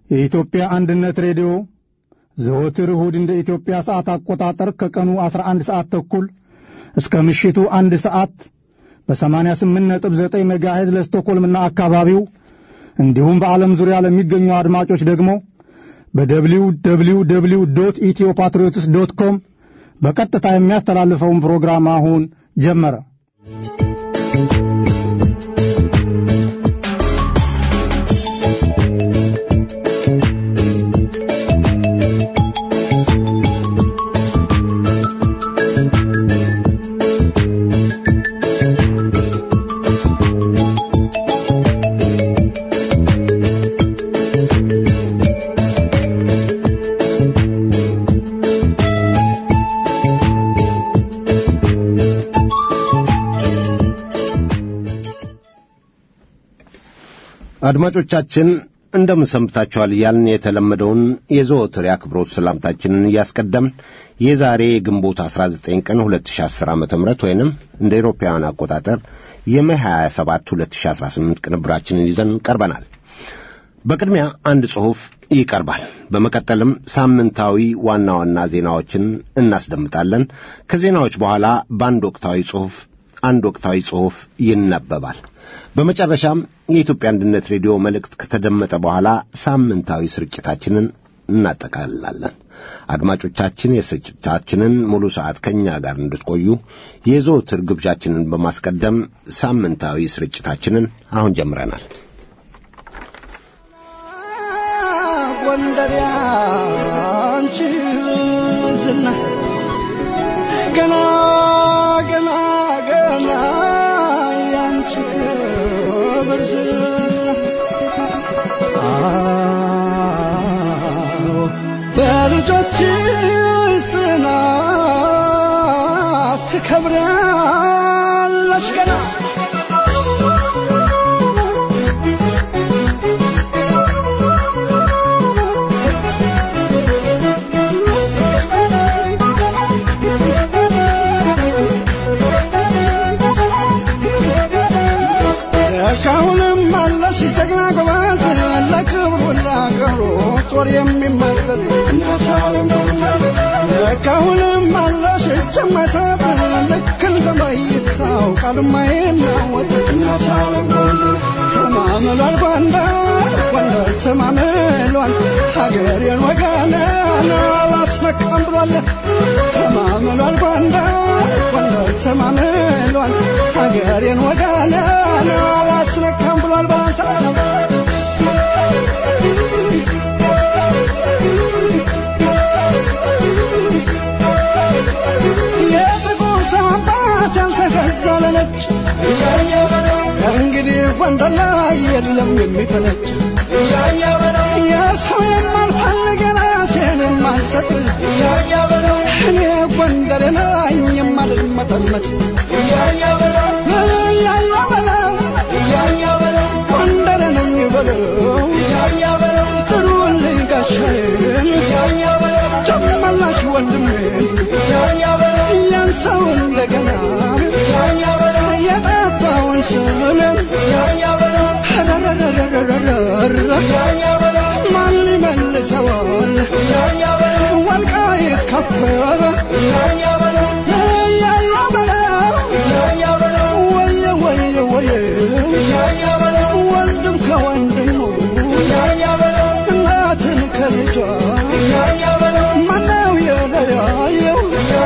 የኢትዮጵያ አንድነት ሬዲዮ ዘወትር እሁድ እንደ ኢትዮጵያ ሰዓት አቆጣጠር ከቀኑ 11 ሰዓት ተኩል እስከ ምሽቱ አንድ ሰዓት በ88.9 ሜጋሄዝ ለስቶኮልምና አካባቢው እንዲሁም በዓለም ዙሪያ ለሚገኙ አድማጮች ደግሞ በደብሊው ደብሊው ደብሊው ዶት ኢትዮ ፓትሪዮትስ ዶት ኮም በቀጥታ የሚያስተላልፈውን ፕሮግራም አሁን ጀመረ። አድማጮቻችን እንደምን ሰንብታችኋል እያልን የተለመደውን የዘወትር የአክብሮት ሰላምታችንን እያስቀደምን የዛሬ የግንቦት 19 ቀን 2010 ዓ ም ወይንም እንደ ኤሮፓውያን አቆጣጠር የሜይ 27 2018 ቅንብራችንን ይዘን ቀርበናል። በቅድሚያ አንድ ጽሑፍ ይቀርባል። በመቀጠልም ሳምንታዊ ዋና ዋና ዜናዎችን እናስደምጣለን። ከዜናዎች በኋላ በአንድ ወቅታዊ ጽሑፍ አንድ ወቅታዊ ጽሑፍ ይነበባል። በመጨረሻም የኢትዮጵያ አንድነት ሬዲዮ መልእክት ከተደመጠ በኋላ ሳምንታዊ ስርጭታችንን እናጠቃልላለን። አድማጮቻችን የስርጭታችንን ሙሉ ሰዓት ከእኛ ጋር እንድትቆዩ የዘወትር ግብዣችንን በማስቀደም ሳምንታዊ ስርጭታችንን አሁን ጀምረናል። ጎንደር ያንቺ ዝና ገና ገና ገና ያንቺ ክብር ዝና አዎ በልጆችሽ ጽናት ትከብሪያለሽ ገና እስካሁንም አለሽ ጀግና ጎበዝ ለክብሩ ለአገሩ ጦር የሚመዘዝ እስካሁንም አለሽ እጅ የማይሰጥ ልክ እንደ መይሳው ቃል የማይናወጥ ተማምሏል ጎንደር ጎንደር ተማምሏል ሀገሬን ወገኔን አላስመካም ብሏል ተማምሏል ጎንደር ጎንደር ተማምሏል ሀገሬን ወገኔን አላስነካም ብሏል ባንታ የጥቁር ሰው አባት ያልተገዛ ለነጭ ከእንግዲህ ጎንደር ላይ የለም የሚፈነጭ የሰው የማልፈልግ የራሴን የማልሰጥ እኔ ጎንደር ነኝ የማልመጠመጥ እያያ በለው ጎንደር ነኝ በለው ጥሩልኝ ጋሻዬን ጨመላሽ ወንድሜን ያን ሰው እንደገና የጠፋውን ስምን ማን ይመልሰዋል ወልቃይት ከበረ እያያ በለው ወየ ወየ ወየ ወንድም ከወንድሙ እናትን ከልጇ ማነው የለያየው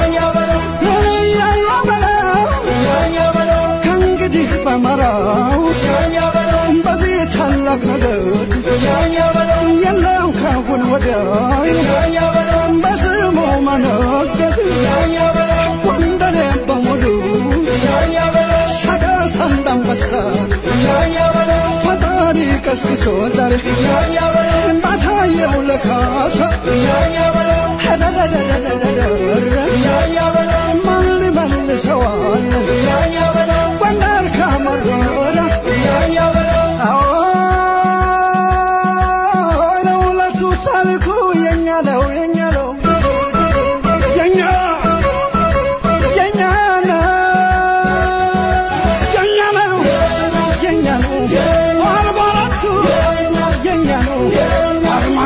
እያያ በለው ከእንግዲህ በመራው በዚህ ታላቅ ነገር የለም ካሁን ወዲያ በስሙ መነገድ ጎንደሬ በሙሉ ሰቀስ እንዳንበሳ ፈጣሪ ቀስቅሶ ዛሬ ባሳየው ለካሳ ማን ሊመልሰዋል ጎንደር ካመረረ አዎ ለውለቱ ታሪኩ የኛ ነው የኛ ነው የኛ የኛ ነው የኛ ነው የኛ ነው አርባ አራቱ የኛ ነው አርማ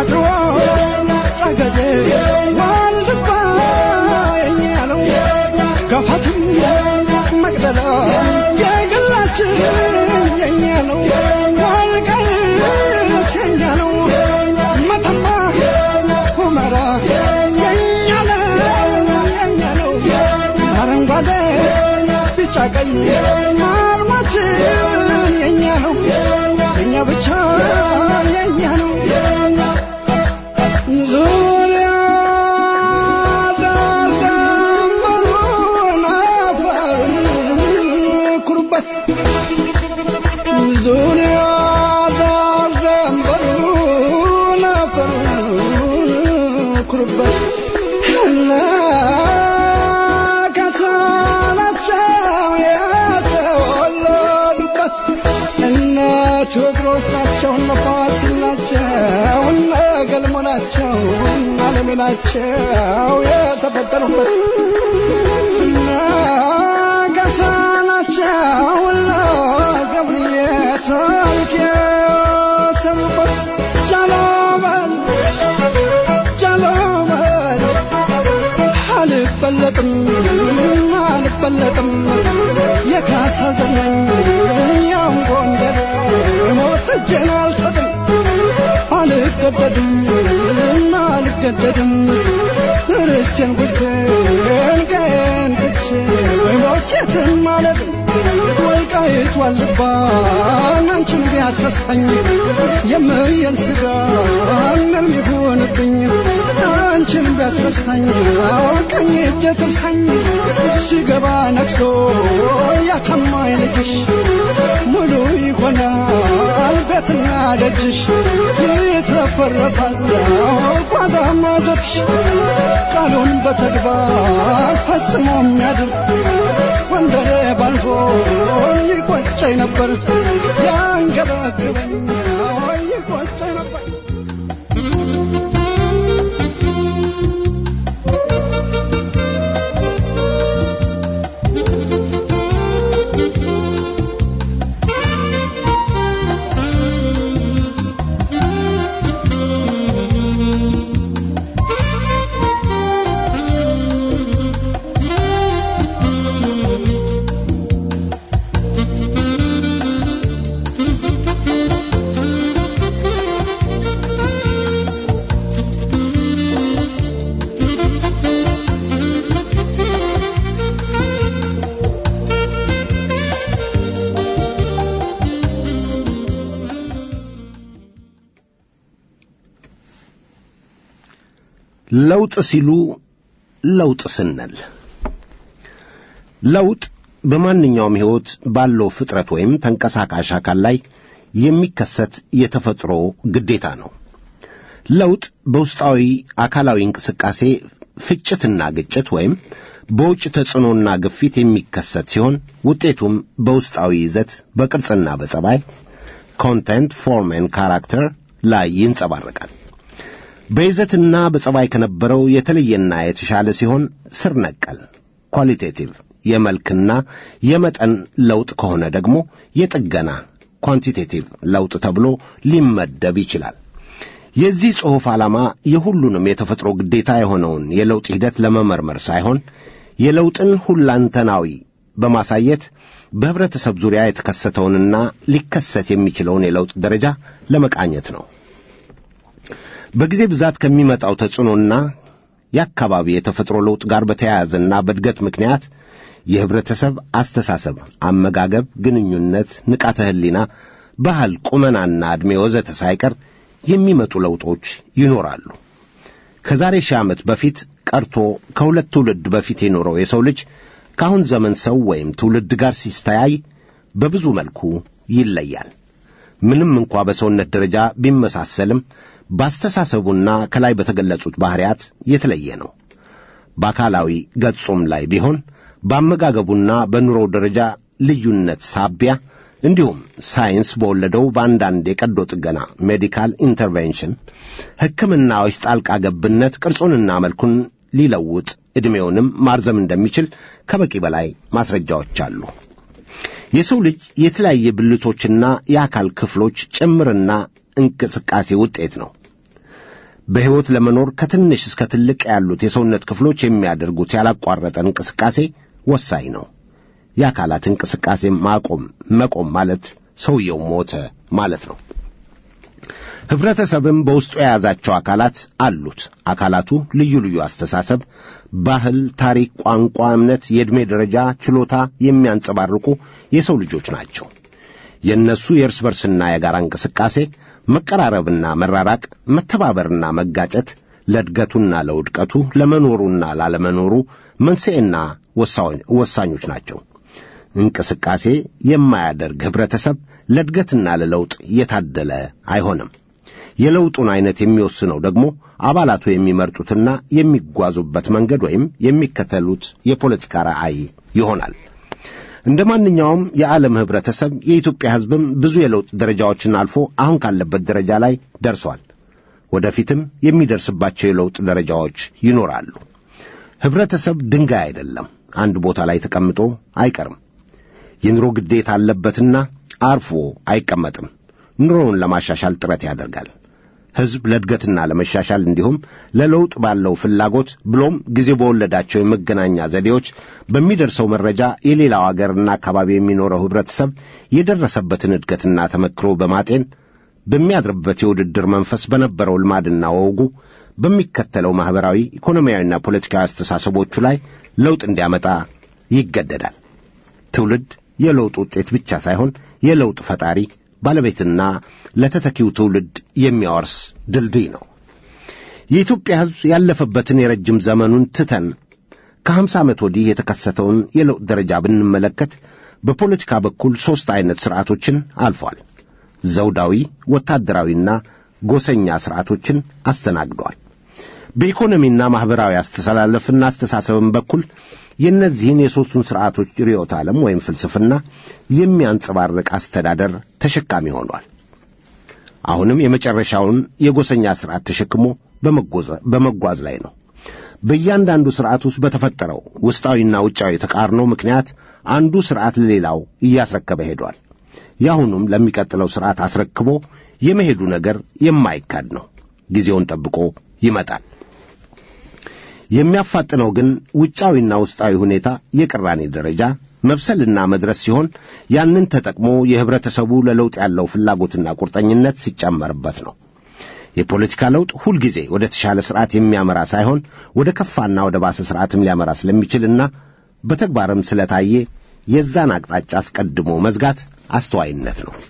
ቀይ አርማችን የኛ ነው የኛ ብቻ የኛ ነው ዙሪያ ዳር ደንበሩን አፈሩን ኩሩበት ዙሪያ ዳር ደንበሩን አፈሩን ኩሩበት እነ ከሳናቸው የተወለዱበት እነ ቴዎድሮስ ናቸው እነ ፋሲል ናቸው እነ ገልሞ ናቸው እነ አለሜ ናቸው የተፈጠሩበት እነ ገሳ ናቸው እነ ገብርዬ ታሪክ የሰሩበት ጃሎመን ጃሎመን አልበለጥም አልበለጥም የካሳ ዘመን ያም ጎንደር ሞት እጄን አልሰጥም አልገደድም አልገደድም ርስቴን ጉድቴን ቀዬን ትቼ ሞት የትም ማለት ወልቃይት ዋልባ አንቺን ቢያስረሳኝ የምየን ስጋ ምን ይሁንብኝ አንቺን ቢያስረሳኝ ቀኝ እጄ ትርሳኝ ሲገባ ነግሶ ያተማኝ ልጅሽ ሙሉ ይሆናል ቤትና ደጅሽ ይትረፈረፋል ጓዳ ማዘትሽ ቃሉን በተግባር ፈጽሞ የሚያድር ወንደሬ ባልፎ ይቆጨኝ ነበር ያንገበግበኝ ይቆጨኝ ነበር ለውጥ ሲሉ ለውጥ ስንል ለውጥ በማንኛውም ሕይወት ባለው ፍጥረት ወይም ተንቀሳቃሽ አካል ላይ የሚከሰት የተፈጥሮ ግዴታ ነው። ለውጥ በውስጣዊ አካላዊ እንቅስቃሴ ፍጭትና ግጭት ወይም በውጭ ተጽዕኖና ግፊት የሚከሰት ሲሆን ውጤቱም በውስጣዊ ይዘት በቅርጽና በጸባይ ኮንቴንት ፎርም ካራክተር ላይ ይንጸባረቃል። በይዘትና በጸባይ ከነበረው የተለየና የተሻለ ሲሆን ስር ነቀል ኳሊቴቲቭ የመልክና የመጠን ለውጥ ከሆነ ደግሞ የጥገና ኳንቲቴቲቭ ለውጥ ተብሎ ሊመደብ ይችላል። የዚህ ጽሑፍ ዓላማ የሁሉንም የተፈጥሮ ግዴታ የሆነውን የለውጥ ሂደት ለመመርመር ሳይሆን የለውጥን ሁላንተናዊ በማሳየት በህብረተሰብ ዙሪያ የተከሰተውንና ሊከሰት የሚችለውን የለውጥ ደረጃ ለመቃኘት ነው። በጊዜ ብዛት ከሚመጣው ተጽዕኖና የአካባቢ የተፈጥሮ ለውጥ ጋር በተያያዘና በእድገት ምክንያት የህብረተሰብ አስተሳሰብ፣ አመጋገብ፣ ግንኙነት፣ ንቃተ ህሊና፣ ባህል፣ ቁመናና ዕድሜ ወዘተ ሳይቀር የሚመጡ ለውጦች ይኖራሉ። ከዛሬ ሺህ ዓመት በፊት ቀርቶ ከሁለት ትውልድ በፊት የኖረው የሰው ልጅ ከአሁን ዘመን ሰው ወይም ትውልድ ጋር ሲስተያይ በብዙ መልኩ ይለያል። ምንም እንኳ በሰውነት ደረጃ ቢመሳሰልም በአስተሳሰቡና ከላይ በተገለጹት ባሕርያት የተለየ ነው። በአካላዊ ገጹም ላይ ቢሆን በአመጋገቡና በኑሮው ደረጃ ልዩነት ሳቢያ እንዲሁም ሳይንስ በወለደው በአንዳንድ የቀዶ ጥገና ሜዲካል ኢንተርቬንሽን ሕክምናዎች ጣልቃ ገብነት ቅርጹንና መልኩን ሊለውጥ ዕድሜውንም ማርዘም እንደሚችል ከበቂ በላይ ማስረጃዎች አሉ። የሰው ልጅ የተለያየ ብልቶችና የአካል ክፍሎች ጭምርና እንቅስቃሴ ውጤት ነው። በሕይወት ለመኖር ከትንሽ እስከ ትልቅ ያሉት የሰውነት ክፍሎች የሚያደርጉት ያላቋረጠ እንቅስቃሴ ወሳኝ ነው። የአካላት እንቅስቃሴ ማቆም መቆም ማለት ሰውየው ሞተ ማለት ነው። ህብረተሰብም በውስጡ የያዛቸው አካላት አሉት። አካላቱ ልዩ ልዩ አስተሳሰብ፣ ባህል፣ ታሪክ፣ ቋንቋ፣ እምነት፣ የዕድሜ ደረጃ፣ ችሎታ የሚያንጸባርቁ የሰው ልጆች ናቸው። የእነሱ የእርስ በርስና የጋራ እንቅስቃሴ፣ መቀራረብና መራራቅ፣ መተባበርና መጋጨት ለእድገቱና ለውድቀቱ ለመኖሩና ላለመኖሩ መንስኤና ወሳኞች ናቸው። እንቅስቃሴ የማያደርግ ኅብረተሰብ ለእድገትና ለለውጥ የታደለ አይሆንም። የለውጡን ዐይነት የሚወስነው ደግሞ አባላቱ የሚመርጡትና የሚጓዙበት መንገድ ወይም የሚከተሉት የፖለቲካ ራዕይ ይሆናል። እንደ ማንኛውም የዓለም ኅብረተሰብ የኢትዮጵያ ሕዝብም ብዙ የለውጥ ደረጃዎችን አልፎ አሁን ካለበት ደረጃ ላይ ደርሷል። ወደፊትም የሚደርስባቸው የለውጥ ደረጃዎች ይኖራሉ። ኅብረተሰብ ድንጋይ አይደለም፣ አንድ ቦታ ላይ ተቀምጦ አይቀርም። የኑሮ ግዴታ አለበትና አርፎ አይቀመጥም። ኑሮውን ለማሻሻል ጥረት ያደርጋል። ሕዝብ ለእድገትና ለመሻሻል እንዲሁም ለለውጥ ባለው ፍላጎት ብሎም ጊዜ በወለዳቸው የመገናኛ ዘዴዎች በሚደርሰው መረጃ የሌላው አገርና አካባቢ የሚኖረው ኅብረተሰብ የደረሰበትን እድገትና ተመክሮ በማጤን በሚያድርበት የውድድር መንፈስ በነበረው ልማድና ወጉ በሚከተለው ማኅበራዊ፣ ኢኮኖሚያዊና ፖለቲካዊ አስተሳሰቦቹ ላይ ለውጥ እንዲያመጣ ይገደዳል። ትውልድ የለውጥ ውጤት ብቻ ሳይሆን የለውጥ ፈጣሪ ባለቤትና ለተተኪው ትውልድ የሚያወርስ ድልድይ ነው። የኢትዮጵያ ሕዝብ ያለፈበትን የረጅም ዘመኑን ትተን ከሀምሳ ዓመት ወዲህ የተከሰተውን የለውጥ ደረጃ ብንመለከት በፖለቲካ በኩል ሦስት ዐይነት ሥርዓቶችን አልፏል። ዘውዳዊ፣ ወታደራዊና ጎሰኛ ሥርዓቶችን አስተናግዷል። በኢኮኖሚና ማኅበራዊ አስተላለፍና አስተሳሰብም በኩል የእነዚህን የሦስቱን ሥርዓቶች ርዕዮተ ዓለም ወይም ፍልስፍና የሚያንጸባርቅ አስተዳደር ተሸካሚ ሆኗል። አሁንም የመጨረሻውን የጎሰኛ ሥርዓት ተሸክሞ በመጓዝ ላይ ነው። በእያንዳንዱ ሥርዓት ውስጥ በተፈጠረው ውስጣዊና ውጫዊ ተቃርኖ ምክንያት አንዱ ሥርዓት ለሌላው እያስረከበ ሄዷል። የአሁኑም ለሚቀጥለው ሥርዓት አስረክቦ የመሄዱ ነገር የማይካድ ነው። ጊዜውን ጠብቆ ይመጣል። የሚያፋጥነው ግን ውጫዊና ውስጣዊ ሁኔታ የቅራኔ ደረጃ መብሰልና መድረስ ሲሆን ያንን ተጠቅሞ የኅብረተሰቡ ለለውጥ ያለው ፍላጎትና ቁርጠኝነት ሲጨመርበት ነው። የፖለቲካ ለውጥ ሁልጊዜ ወደ ተሻለ ሥርዓት የሚያመራ ሳይሆን ወደ ከፋና ወደ ባሰ ሥርዓትም ሊያመራ ስለሚችልና በተግባርም ስለታየ የዛን አቅጣጫ አስቀድሞ መዝጋት አስተዋይነት ነው።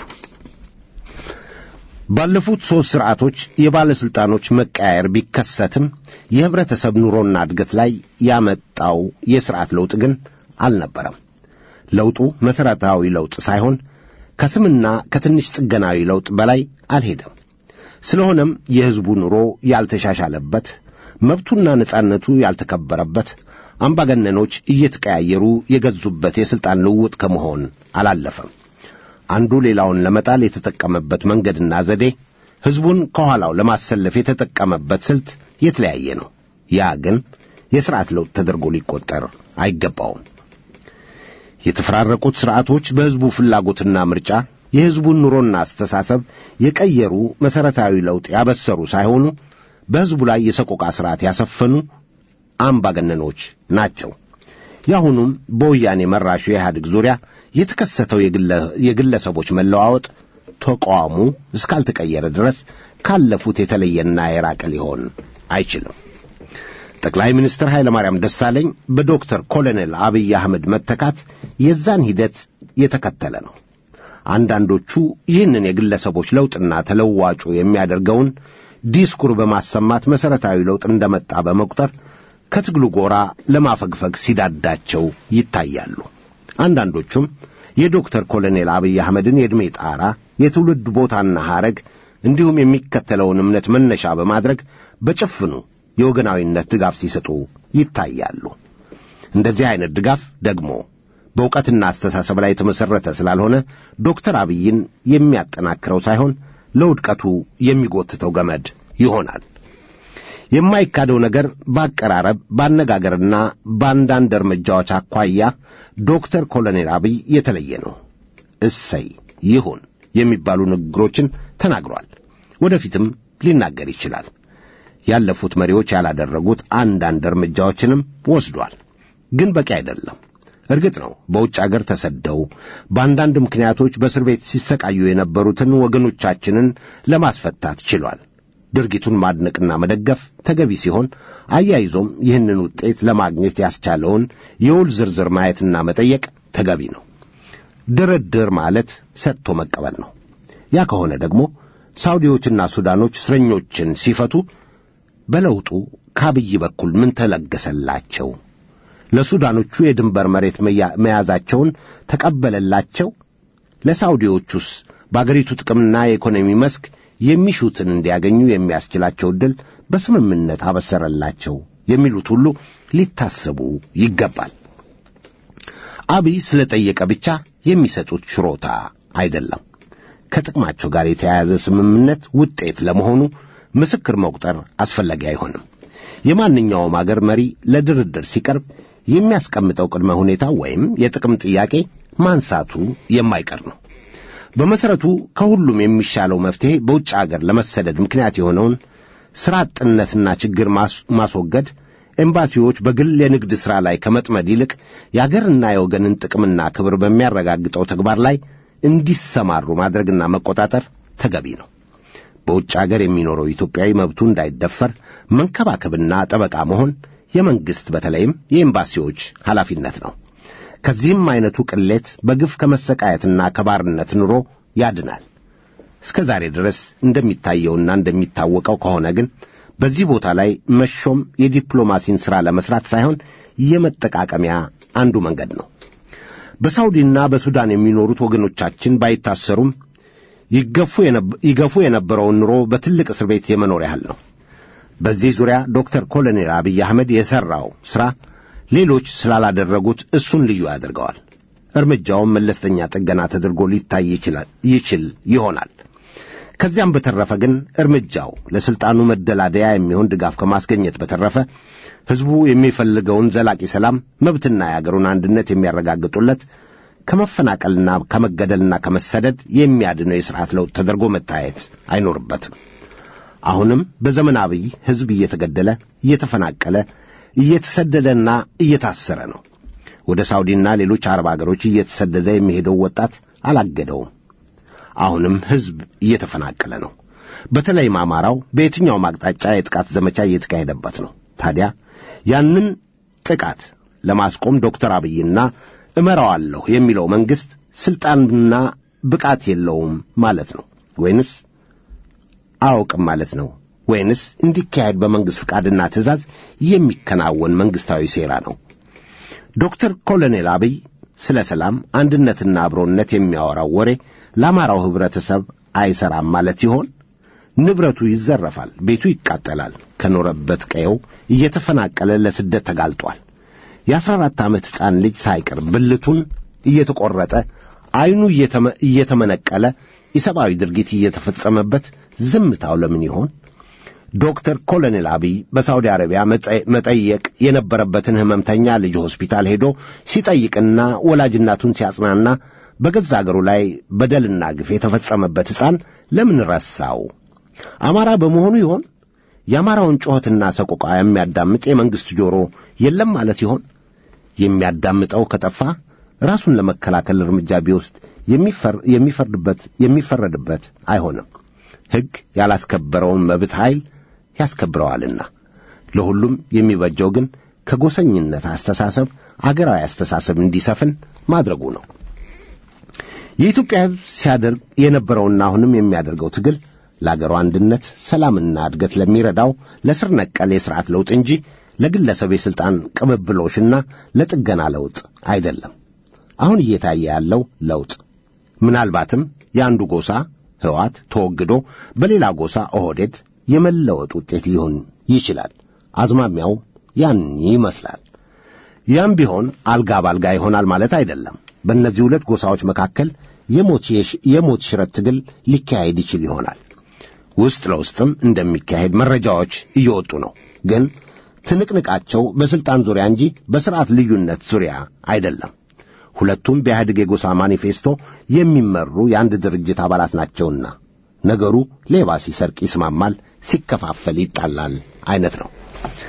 ባለፉት ሦስት ሥርዓቶች የባለሥልጣኖች መቀያየር ቢከሰትም የኅብረተሰብ ኑሮና እድገት ላይ ያመጣው የሥርዓት ለውጥ ግን አልነበረም። ለውጡ መሠረታዊ ለውጥ ሳይሆን ከስምና ከትንሽ ጥገናዊ ለውጥ በላይ አልሄደም። ስለሆነም የሕዝቡ ኑሮ ያልተሻሻለበት፣ መብቱና ነጻነቱ ያልተከበረበት፣ አምባገነኖች እየተቀያየሩ የገዙበት የሥልጣን ልውውጥ ከመሆን አላለፈም። አንዱ ሌላውን ለመጣል የተጠቀመበት መንገድና ዘዴ ሕዝቡን ከኋላው ለማሰለፍ የተጠቀመበት ስልት የተለያየ ነው። ያ ግን የሥርዓት ለውጥ ተደርጎ ሊቆጠር አይገባውም። የተፈራረቁት ሥርዓቶች በሕዝቡ ፍላጎትና ምርጫ የሕዝቡን ኑሮና አስተሳሰብ የቀየሩ መሠረታዊ ለውጥ ያበሰሩ ሳይሆኑ በሕዝቡ ላይ የሰቆቃ ሥርዓት ያሰፈኑ አምባገነኖች ናቸው። የአሁኑም በወያኔ መራሹ የኢህአዴግ ዙሪያ የተከሰተው የግለሰቦች መለዋወጥ ተቋሙ እስካልተቀየረ ድረስ ካለፉት የተለየና የራቀ ሊሆን አይችልም። ጠቅላይ ሚኒስትር ኃይለ ማርያም ደሳለኝ በዶክተር ኮሎኔል አብይ አህመድ መተካት የዛን ሂደት የተከተለ ነው። አንዳንዶቹ ይህንን የግለሰቦች ለውጥና ተለዋጩ የሚያደርገውን ዲስኩር በማሰማት መሠረታዊ ለውጥ እንደመጣ በመቁጠር ከትግሉ ጎራ ለማፈግፈግ ሲዳዳቸው ይታያሉ። አንዳንዶቹም የዶክተር ኮሎኔል አብይ አህመድን የዕድሜ ጣራ፣ የትውልድ ቦታና ሐረግ እንዲሁም የሚከተለውን እምነት መነሻ በማድረግ በጭፍኑ የወገናዊነት ድጋፍ ሲሰጡ ይታያሉ። እንደዚህ አይነት ድጋፍ ደግሞ በእውቀትና አስተሳሰብ ላይ የተመሠረተ ስላልሆነ ዶክተር አብይን የሚያጠናክረው ሳይሆን ለውድቀቱ የሚጎትተው ገመድ ይሆናል። የማይካደው ነገር በአቀራረብ በአነጋገርና በአንዳንድ እርምጃዎች አኳያ ዶክተር ኮሎኔል አብይ የተለየ ነው። እሰይ ይሁን የሚባሉ ንግግሮችን ተናግሯል። ወደፊትም ሊናገር ይችላል። ያለፉት መሪዎች ያላደረጉት አንዳንድ እርምጃዎችንም ወስዷል። ግን በቂ አይደለም። እርግጥ ነው በውጭ አገር ተሰደው በአንዳንድ ምክንያቶች በእስር ቤት ሲሰቃዩ የነበሩትን ወገኖቻችንን ለማስፈታት ችሏል። ድርጊቱን ማድነቅና መደገፍ ተገቢ ሲሆን አያይዞም ይህንን ውጤት ለማግኘት ያስቻለውን የውል ዝርዝር ማየትና መጠየቅ ተገቢ ነው። ድርድር ማለት ሰጥቶ መቀበል ነው። ያ ከሆነ ደግሞ ሳውዲዎችና ሱዳኖች እስረኞችን ሲፈቱ በለውጡ ከአብይ በኩል ምን ተለገሰላቸው? ለሱዳኖቹ የድንበር መሬት መያዛቸውን ተቀበለላቸው? ለሳውዲዎቹስ በአገሪቱ ጥቅምና የኢኮኖሚ መስክ የሚሹትን እንዲያገኙ የሚያስችላቸው ዕድል በስምምነት አበሰረላቸው? የሚሉት ሁሉ ሊታሰቡ ይገባል። አብይ ስለጠየቀ ብቻ የሚሰጡት ችሮታ አይደለም። ከጥቅማቸው ጋር የተያያዘ ስምምነት ውጤት ለመሆኑ ምስክር መቁጠር አስፈላጊ አይሆንም። የማንኛውም አገር መሪ ለድርድር ሲቀርብ የሚያስቀምጠው ቅድመ ሁኔታ ወይም የጥቅም ጥያቄ ማንሳቱ የማይቀር ነው። በመሠረቱ ከሁሉም የሚሻለው መፍትሔ በውጭ አገር ለመሰደድ ምክንያት የሆነውን ሥራ አጥነትና ችግር ማስወገድ፣ ኤምባሲዎች በግል የንግድ ሥራ ላይ ከመጥመድ ይልቅ የአገርና የወገንን ጥቅምና ክብር በሚያረጋግጠው ተግባር ላይ እንዲሰማሩ ማድረግና መቆጣጠር ተገቢ ነው። በውጭ አገር የሚኖረው ኢትዮጵያዊ መብቱ እንዳይደፈር መንከባከብና ጠበቃ መሆን የመንግሥት በተለይም የኤምባሲዎች ኃላፊነት ነው። ከዚህም ዐይነቱ ቅሌት በግፍ ከመሰቃየትና ከባርነት ኑሮ ያድናል። እስከ ዛሬ ድረስ እንደሚታየውና እንደሚታወቀው ከሆነ ግን በዚህ ቦታ ላይ መሾም የዲፕሎማሲን ሥራ ለመሥራት ሳይሆን የመጠቃቀሚያ አንዱ መንገድ ነው። በሳውዲና በሱዳን የሚኖሩት ወገኖቻችን ባይታሰሩም ይገፉ የነበረውን ኑሮ በትልቅ እስር ቤት የመኖር ያህል ነው። በዚህ ዙሪያ ዶክተር ኮሎኔል አብይ አህመድ የሠራው ሥራ ሌሎች ስላላደረጉት እሱን ልዩ ያደርገዋል። እርምጃውም መለስተኛ ጥገና ተደርጎ ሊታይ ይችል ይሆናል። ከዚያም በተረፈ ግን እርምጃው ለሥልጣኑ መደላደያ የሚሆን ድጋፍ ከማስገኘት በተረፈ ሕዝቡ የሚፈልገውን ዘላቂ ሰላም፣ መብትና የአገሩን አንድነት የሚያረጋግጡለት ከመፈናቀልና ከመገደልና ከመሰደድ የሚያድነው የሥርዓት ለውጥ ተደርጎ መታየት አይኖርበትም። አሁንም በዘመን አብይ ሕዝብ እየተገደለ እየተፈናቀለ እየተሰደደና እየታሰረ ነው። ወደ ሳውዲና ሌሎች አረብ አገሮች እየተሰደደ የሚሄደው ወጣት አላገደውም። አሁንም ሕዝብ እየተፈናቀለ ነው። በተለይም አማራው በየትኛውም አቅጣጫ የጥቃት ዘመቻ እየተካሄደበት ነው። ታዲያ ያንን ጥቃት ለማስቆም ዶክተር አብይና እመራዋለሁ የሚለው መንግሥት ሥልጣንና ብቃት የለውም ማለት ነው ወይንስ አያውቅም ማለት ነው ወይንስ እንዲካሄድ በመንግሥት ፍቃድና ትእዛዝ የሚከናወን መንግሥታዊ ሴራ ነው? ዶክተር ኮሎኔል አብይ ስለ ሰላም አንድነትና አብሮነት የሚያወራው ወሬ ለአማራው ኅብረተሰብ አይሰራም ማለት ይሆን? ንብረቱ ይዘረፋል፣ ቤቱ ይቃጠላል፣ ከኖረበት ቀየው እየተፈናቀለ ለስደት ተጋልጧል። የአስራ አራት ዓመት ሕፃን ልጅ ሳይቀር ብልቱን እየተቈረጠ ዐይኑ እየተመነቀለ የሰብአዊ ድርጊት እየተፈጸመበት ዝምታው ለምን ይሆን? ዶክተር ኮሎኔል አብይ በሳውዲ አረቢያ መጠየቅ የነበረበትን ሕመምተኛ ልጅ ሆስፒታል ሄዶ ሲጠይቅና ወላጅናቱን ሲያጽናና በገዛ አገሩ ላይ በደልና ግፍ የተፈጸመበት ሕፃን ለምን ረሳው? አማራ በመሆኑ ይሆን? የአማራውን ጩኸትና ሰቆቃ የሚያዳምጥ የመንግሥት ጆሮ የለም ማለት ይሆን? የሚያዳምጠው ከጠፋ ራሱን ለመከላከል እርምጃ ቢወስድ የሚፈርድበት የሚፈረድበት አይሆንም። ሕግ ያላስከበረውን መብት ኃይል ያስከብረዋልና። ለሁሉም የሚበጀው ግን ከጎሰኝነት አስተሳሰብ አገራዊ አስተሳሰብ እንዲሰፍን ማድረጉ ነው። የኢትዮጵያ ሕዝብ ሲያደርግ የነበረውና አሁንም የሚያደርገው ትግል ለአገሩ አንድነት፣ ሰላምና እድገት ለሚረዳው ለስር ነቀል የሥርዓት ለውጥ እንጂ ለግለሰብ የሥልጣን ቅብብሎሽና ለጥገና ለውጥ አይደለም። አሁን እየታየ ያለው ለውጥ ምናልባትም የአንዱ ጎሳ ሕዋት ተወግዶ በሌላ ጎሳ ኦህዴድ የመለወጥ ውጤት ሊሆን ይችላል። አዝማሚያው ያን ይመስላል። ያም ቢሆን አልጋ ባልጋ ይሆናል ማለት አይደለም። በእነዚህ ሁለት ጎሳዎች መካከል የሞት ሽረት ትግል ሊካሄድ ይችል ይሆናል። ውስጥ ለውስጥም እንደሚካሄድ መረጃዎች እየወጡ ነው። ግን ትንቅንቃቸው በሥልጣን ዙሪያ እንጂ በሥርዓት ልዩነት ዙሪያ አይደለም። ሁለቱም በኢህአዴግ የጎሳ ማኒፌስቶ የሚመሩ የአንድ ድርጅት አባላት ናቸውና ነገሩ ሌባ ሲሰርቅ ይስማማል፣ ሲከፋፈል ይጣላል አይነት ነው።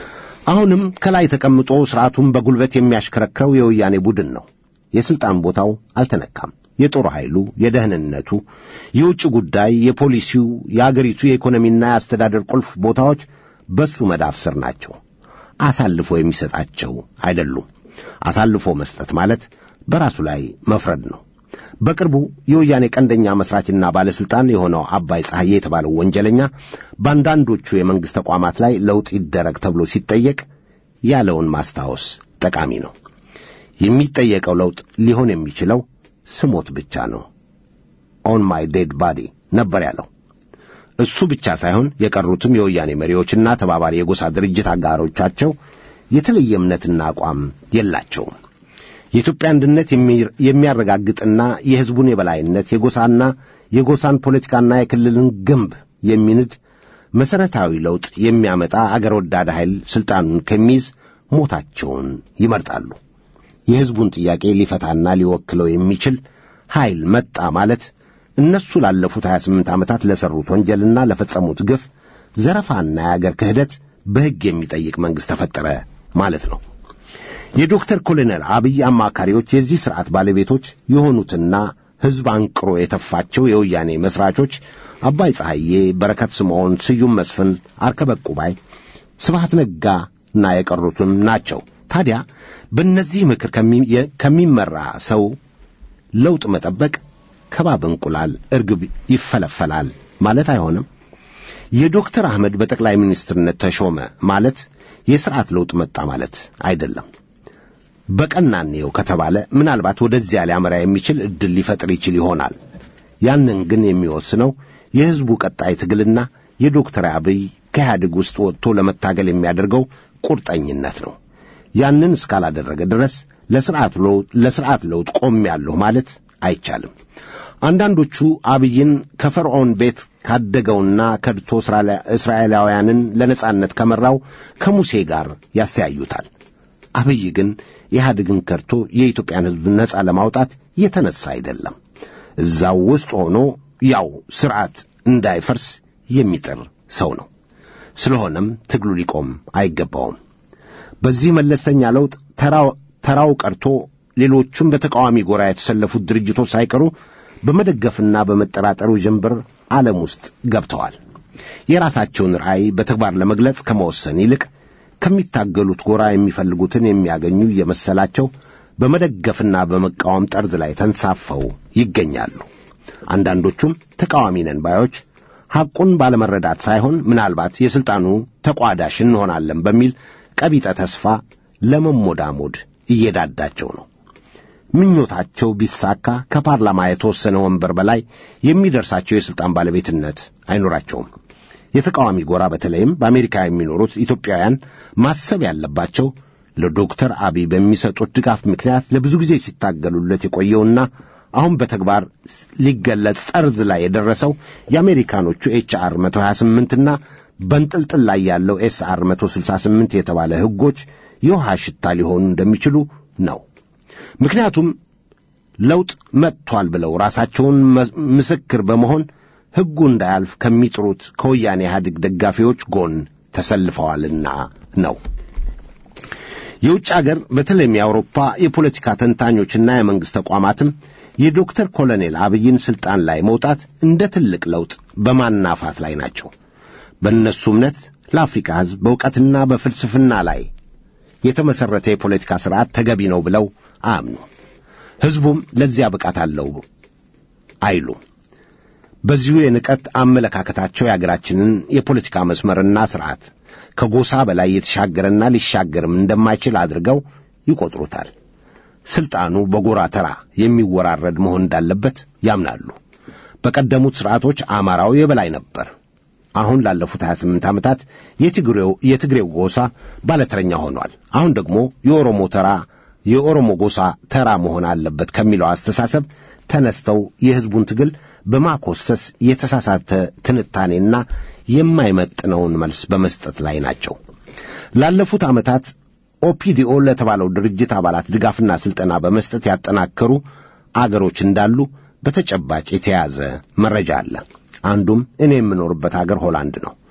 አሁንም ከላይ ተቀምጦ ሥርዓቱን በጉልበት የሚያሽከረክረው የወያኔ ቡድን ነው። የሥልጣን ቦታው አልተነካም። የጦር ኃይሉ፣ የደህንነቱ፣ የውጭ ጉዳይ፣ የፖሊሲው፣ የአገሪቱ የኢኮኖሚና የአስተዳደር ቁልፍ ቦታዎች በሱ መዳፍ ስር ናቸው። አሳልፎ የሚሰጣቸው አይደሉም። አሳልፎ መስጠት ማለት በራሱ ላይ መፍረድ ነው። በቅርቡ የወያኔ ቀንደኛ መስራችና ባለሥልጣን የሆነው አባይ ፀሐዬ የተባለው ወንጀለኛ በአንዳንዶቹ የመንግሥት ተቋማት ላይ ለውጥ ይደረግ ተብሎ ሲጠየቅ ያለውን ማስታወስ ጠቃሚ ነው። የሚጠየቀው ለውጥ ሊሆን የሚችለው ስሞት ብቻ ነው። ኦን ማይ ዴድ ባዲ ነበር ያለው። እሱ ብቻ ሳይሆን የቀሩትም የወያኔ መሪዎችና ተባባሪ የጎሳ ድርጅት አጋሮቻቸው የተለየ እምነትና አቋም የላቸውም። የኢትዮጵያ አንድነት የሚያረጋግጥና የሕዝቡን የበላይነት የጎሳና የጎሳን ፖለቲካና የክልልን ግንብ የሚንድ መሠረታዊ ለውጥ የሚያመጣ አገር ወዳድ ኃይል ሥልጣኑን ከሚይዝ ሞታቸውን ይመርጣሉ። የሕዝቡን ጥያቄ ሊፈታና ሊወክለው የሚችል ኃይል መጣ ማለት እነሱ ላለፉት 28 ዓመታት ለሠሩት ወንጀልና ለፈጸሙት ግፍ፣ ዘረፋና የአገር ክህደት በሕግ የሚጠይቅ መንግሥት ተፈጠረ ማለት ነው። የዶክተር ኮሎኔል አብይ አማካሪዎች የዚህ ሥርዓት ባለቤቶች የሆኑትና ሕዝብ አንቅሮ የተፋቸው የወያኔ መሥራቾች አባይ ፀሐዬ፣ በረከት ስምዖን፣ ስዩም መስፍን፣ አርከበ ቁባይ፣ ስብሐት ነጋና የቀሩትም ናቸው። ታዲያ በእነዚህ ምክር ከሚመራ ሰው ለውጥ መጠበቅ ከባብ እንቁላል እርግብ ይፈለፈላል ማለት አይሆንም። የዶክተር አህመድ በጠቅላይ ሚኒስትርነት ተሾመ ማለት የሥርዓት ለውጥ መጣ ማለት አይደለም። በቀናኔው ከተባለ ምናልባት ወደዚያ ሊያመራ የሚችል ዕድል ሊፈጥር ይችል ይሆናል። ያንን ግን የሚወስነው የሕዝቡ ቀጣይ ትግልና የዶክተር አብይ ከኢህአዴግ ውስጥ ወጥቶ ለመታገል የሚያደርገው ቁርጠኝነት ነው። ያንን እስካላደረገ ድረስ ለሥርዓት ለውጥ ቆሜያለሁ ማለት አይቻልም። አንዳንዶቹ አብይን ከፈርዖን ቤት ካደገውና ከድቶ እስራኤላውያንን ለነጻነት ከመራው ከሙሴ ጋር ያስተያዩታል። አብይ ግን ኢህአዴግን ከድቶ የኢትዮጵያን ሕዝብ ነጻ ለማውጣት የተነሳ አይደለም። እዛው ውስጥ ሆኖ ያው ሥርዓት እንዳይፈርስ የሚጥር ሰው ነው። ስለሆነም ትግሉ ሊቆም አይገባውም። በዚህ መለስተኛ ለውጥ ተራው ቀርቶ ሌሎቹም በተቃዋሚ ጎራ የተሰለፉት ድርጅቶች ሳይቀሩ በመደገፍና በመጠራጠሩ ጀንበር ዓለም ውስጥ ገብተዋል። የራሳቸውን ራዕይ በተግባር ለመግለጽ ከመወሰን ይልቅ ከሚታገሉት ጎራ የሚፈልጉትን የሚያገኙ እየመሰላቸው በመደገፍና በመቃወም ጠርዝ ላይ ተንሳፈው ይገኛሉ። አንዳንዶቹም ተቃዋሚ ነን ባዮች ሐቁን ባለመረዳት ሳይሆን ምናልባት የሥልጣኑ ተቋዳሽ እንሆናለን በሚል ቀቢጠ ተስፋ ለመሞዳሞድ እየዳዳቸው ነው። ምኞታቸው ቢሳካ ከፓርላማ የተወሰነ ወንበር በላይ የሚደርሳቸው የሥልጣን ባለቤትነት አይኖራቸውም። የተቃዋሚ ጎራ በተለይም በአሜሪካ የሚኖሩት ኢትዮጵያውያን ማሰብ ያለባቸው ለዶክተር አብይ በሚሰጡት ድጋፍ ምክንያት ለብዙ ጊዜ ሲታገሉለት የቆየውና አሁን በተግባር ሊገለጽ ጠርዝ ላይ የደረሰው የአሜሪካኖቹ ኤችአር 128ና በንጥልጥል ላይ ያለው ኤስአር 168 የተባለ ሕጎች የውሃ ሽታ ሊሆኑ እንደሚችሉ ነው። ምክንያቱም ለውጥ መጥቷል ብለው ራሳቸውን ምስክር በመሆን ሕጉ እንዳያልፍ ከሚጥሩት ከወያኔ ኢህአዴግ ደጋፊዎች ጎን ተሰልፈዋልና ነው። የውጭ አገር በተለይም የአውሮፓ የፖለቲካ ተንታኞችና የመንግሥት ተቋማትም የዶክተር ኮሎኔል አብይን ሥልጣን ላይ መውጣት እንደ ትልቅ ለውጥ በማናፋት ላይ ናቸው። በእነሱ እምነት ለአፍሪካ ሕዝብ በእውቀትና በፍልስፍና ላይ የተመሠረተ የፖለቲካ ሥርዓት ተገቢ ነው ብለው አያምኑ። ሕዝቡም ለዚያ ብቃት አለው አይሉ። በዚሁ የንቀት አመለካከታቸው የአገራችንን የፖለቲካ መስመርና ሥርዓት ከጎሳ በላይ የተሻገረና ሊሻገርም እንደማይችል አድርገው ይቈጥሩታል። ሥልጣኑ በጎራ ተራ የሚወራረድ መሆን እንዳለበት ያምናሉ። በቀደሙት ሥርዓቶች አማራው የበላይ ነበር። አሁን ላለፉት 28 ዓመታት የትግሬው የትግሬው ጎሳ ባለተረኛ ሆኗል። አሁን ደግሞ የኦሮሞ ተራ የኦሮሞ ጎሳ ተራ መሆን አለበት ከሚለው አስተሳሰብ ተነስተው የሕዝቡን ትግል በማኮሰስ የተሳሳተ ትንታኔና የማይመጥነውን መልስ በመስጠት ላይ ናቸው። ላለፉት ዓመታት ኦፒዲኦ ለተባለው ድርጅት አባላት ድጋፍና ሥልጠና በመስጠት ያጠናከሩ አገሮች እንዳሉ በተጨባጭ የተያዘ መረጃ አለ። አንዱም እኔ የምኖርበት አገር ሆላንድ ነው።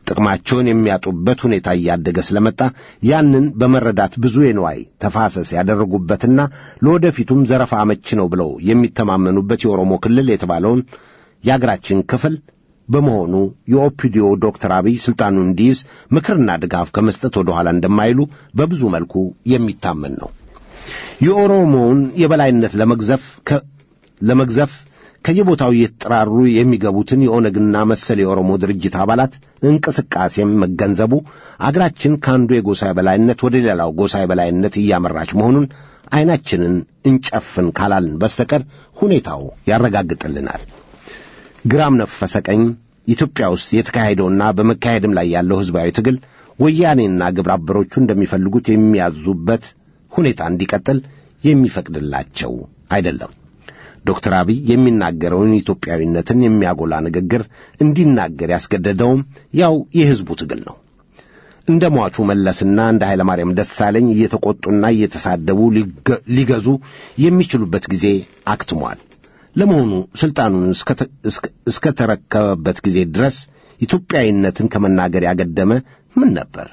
ጥቅማቸውን የሚያጡበት ሁኔታ እያደገ ስለመጣ ያንን በመረዳት ብዙ የንዋይ ተፋሰስ ያደረጉበትና ለወደፊቱም ዘረፋ አመቺ ነው ብለው የሚተማመኑበት የኦሮሞ ክልል የተባለውን የአገራችን ክፍል በመሆኑ የኦፒዲዮ ዶክተር አብይ ስልጣኑን እንዲይዝ ምክርና ድጋፍ ከመስጠት ወደ ኋላ እንደማይሉ በብዙ መልኩ የሚታመን ነው። የኦሮሞውን የበላይነት ለመግዘፍ ለመግዘፍ ከየቦታው እየተጠራሩ የሚገቡትን የኦነግና መሰል የኦሮሞ ድርጅት አባላት እንቅስቃሴም መገንዘቡ አገራችን ከአንዱ የጎሳ የበላይነት ወደ ሌላው ጎሳ የበላይነት እያመራች መሆኑን ዐይናችንን እንጨፍን ካላልን በስተቀር ሁኔታው ያረጋግጥልናል። ግራም ነፈሰ ቀኝ ኢትዮጵያ ውስጥ የተካሄደውና በመካሄድም ላይ ያለው ሕዝባዊ ትግል ወያኔና ግብረ አበሮቹ እንደሚፈልጉት የሚያዙበት ሁኔታ እንዲቀጥል የሚፈቅድላቸው አይደለም። ዶክተር አብይ የሚናገረውን ኢትዮጵያዊነትን የሚያጎላ ንግግር እንዲናገር ያስገደደውም ያው የሕዝቡ ትግል ነው። እንደ ሟቹ መለስና እንደ ኃይለማርያም ደሳለኝ እየተቆጡና እየተሳደቡ ሊገዙ የሚችሉበት ጊዜ አክትሟል። ለመሆኑ ሥልጣኑን እስከ ተረከበበት ጊዜ ድረስ ኢትዮጵያዊነትን ከመናገር ያገደመ ምን ነበር?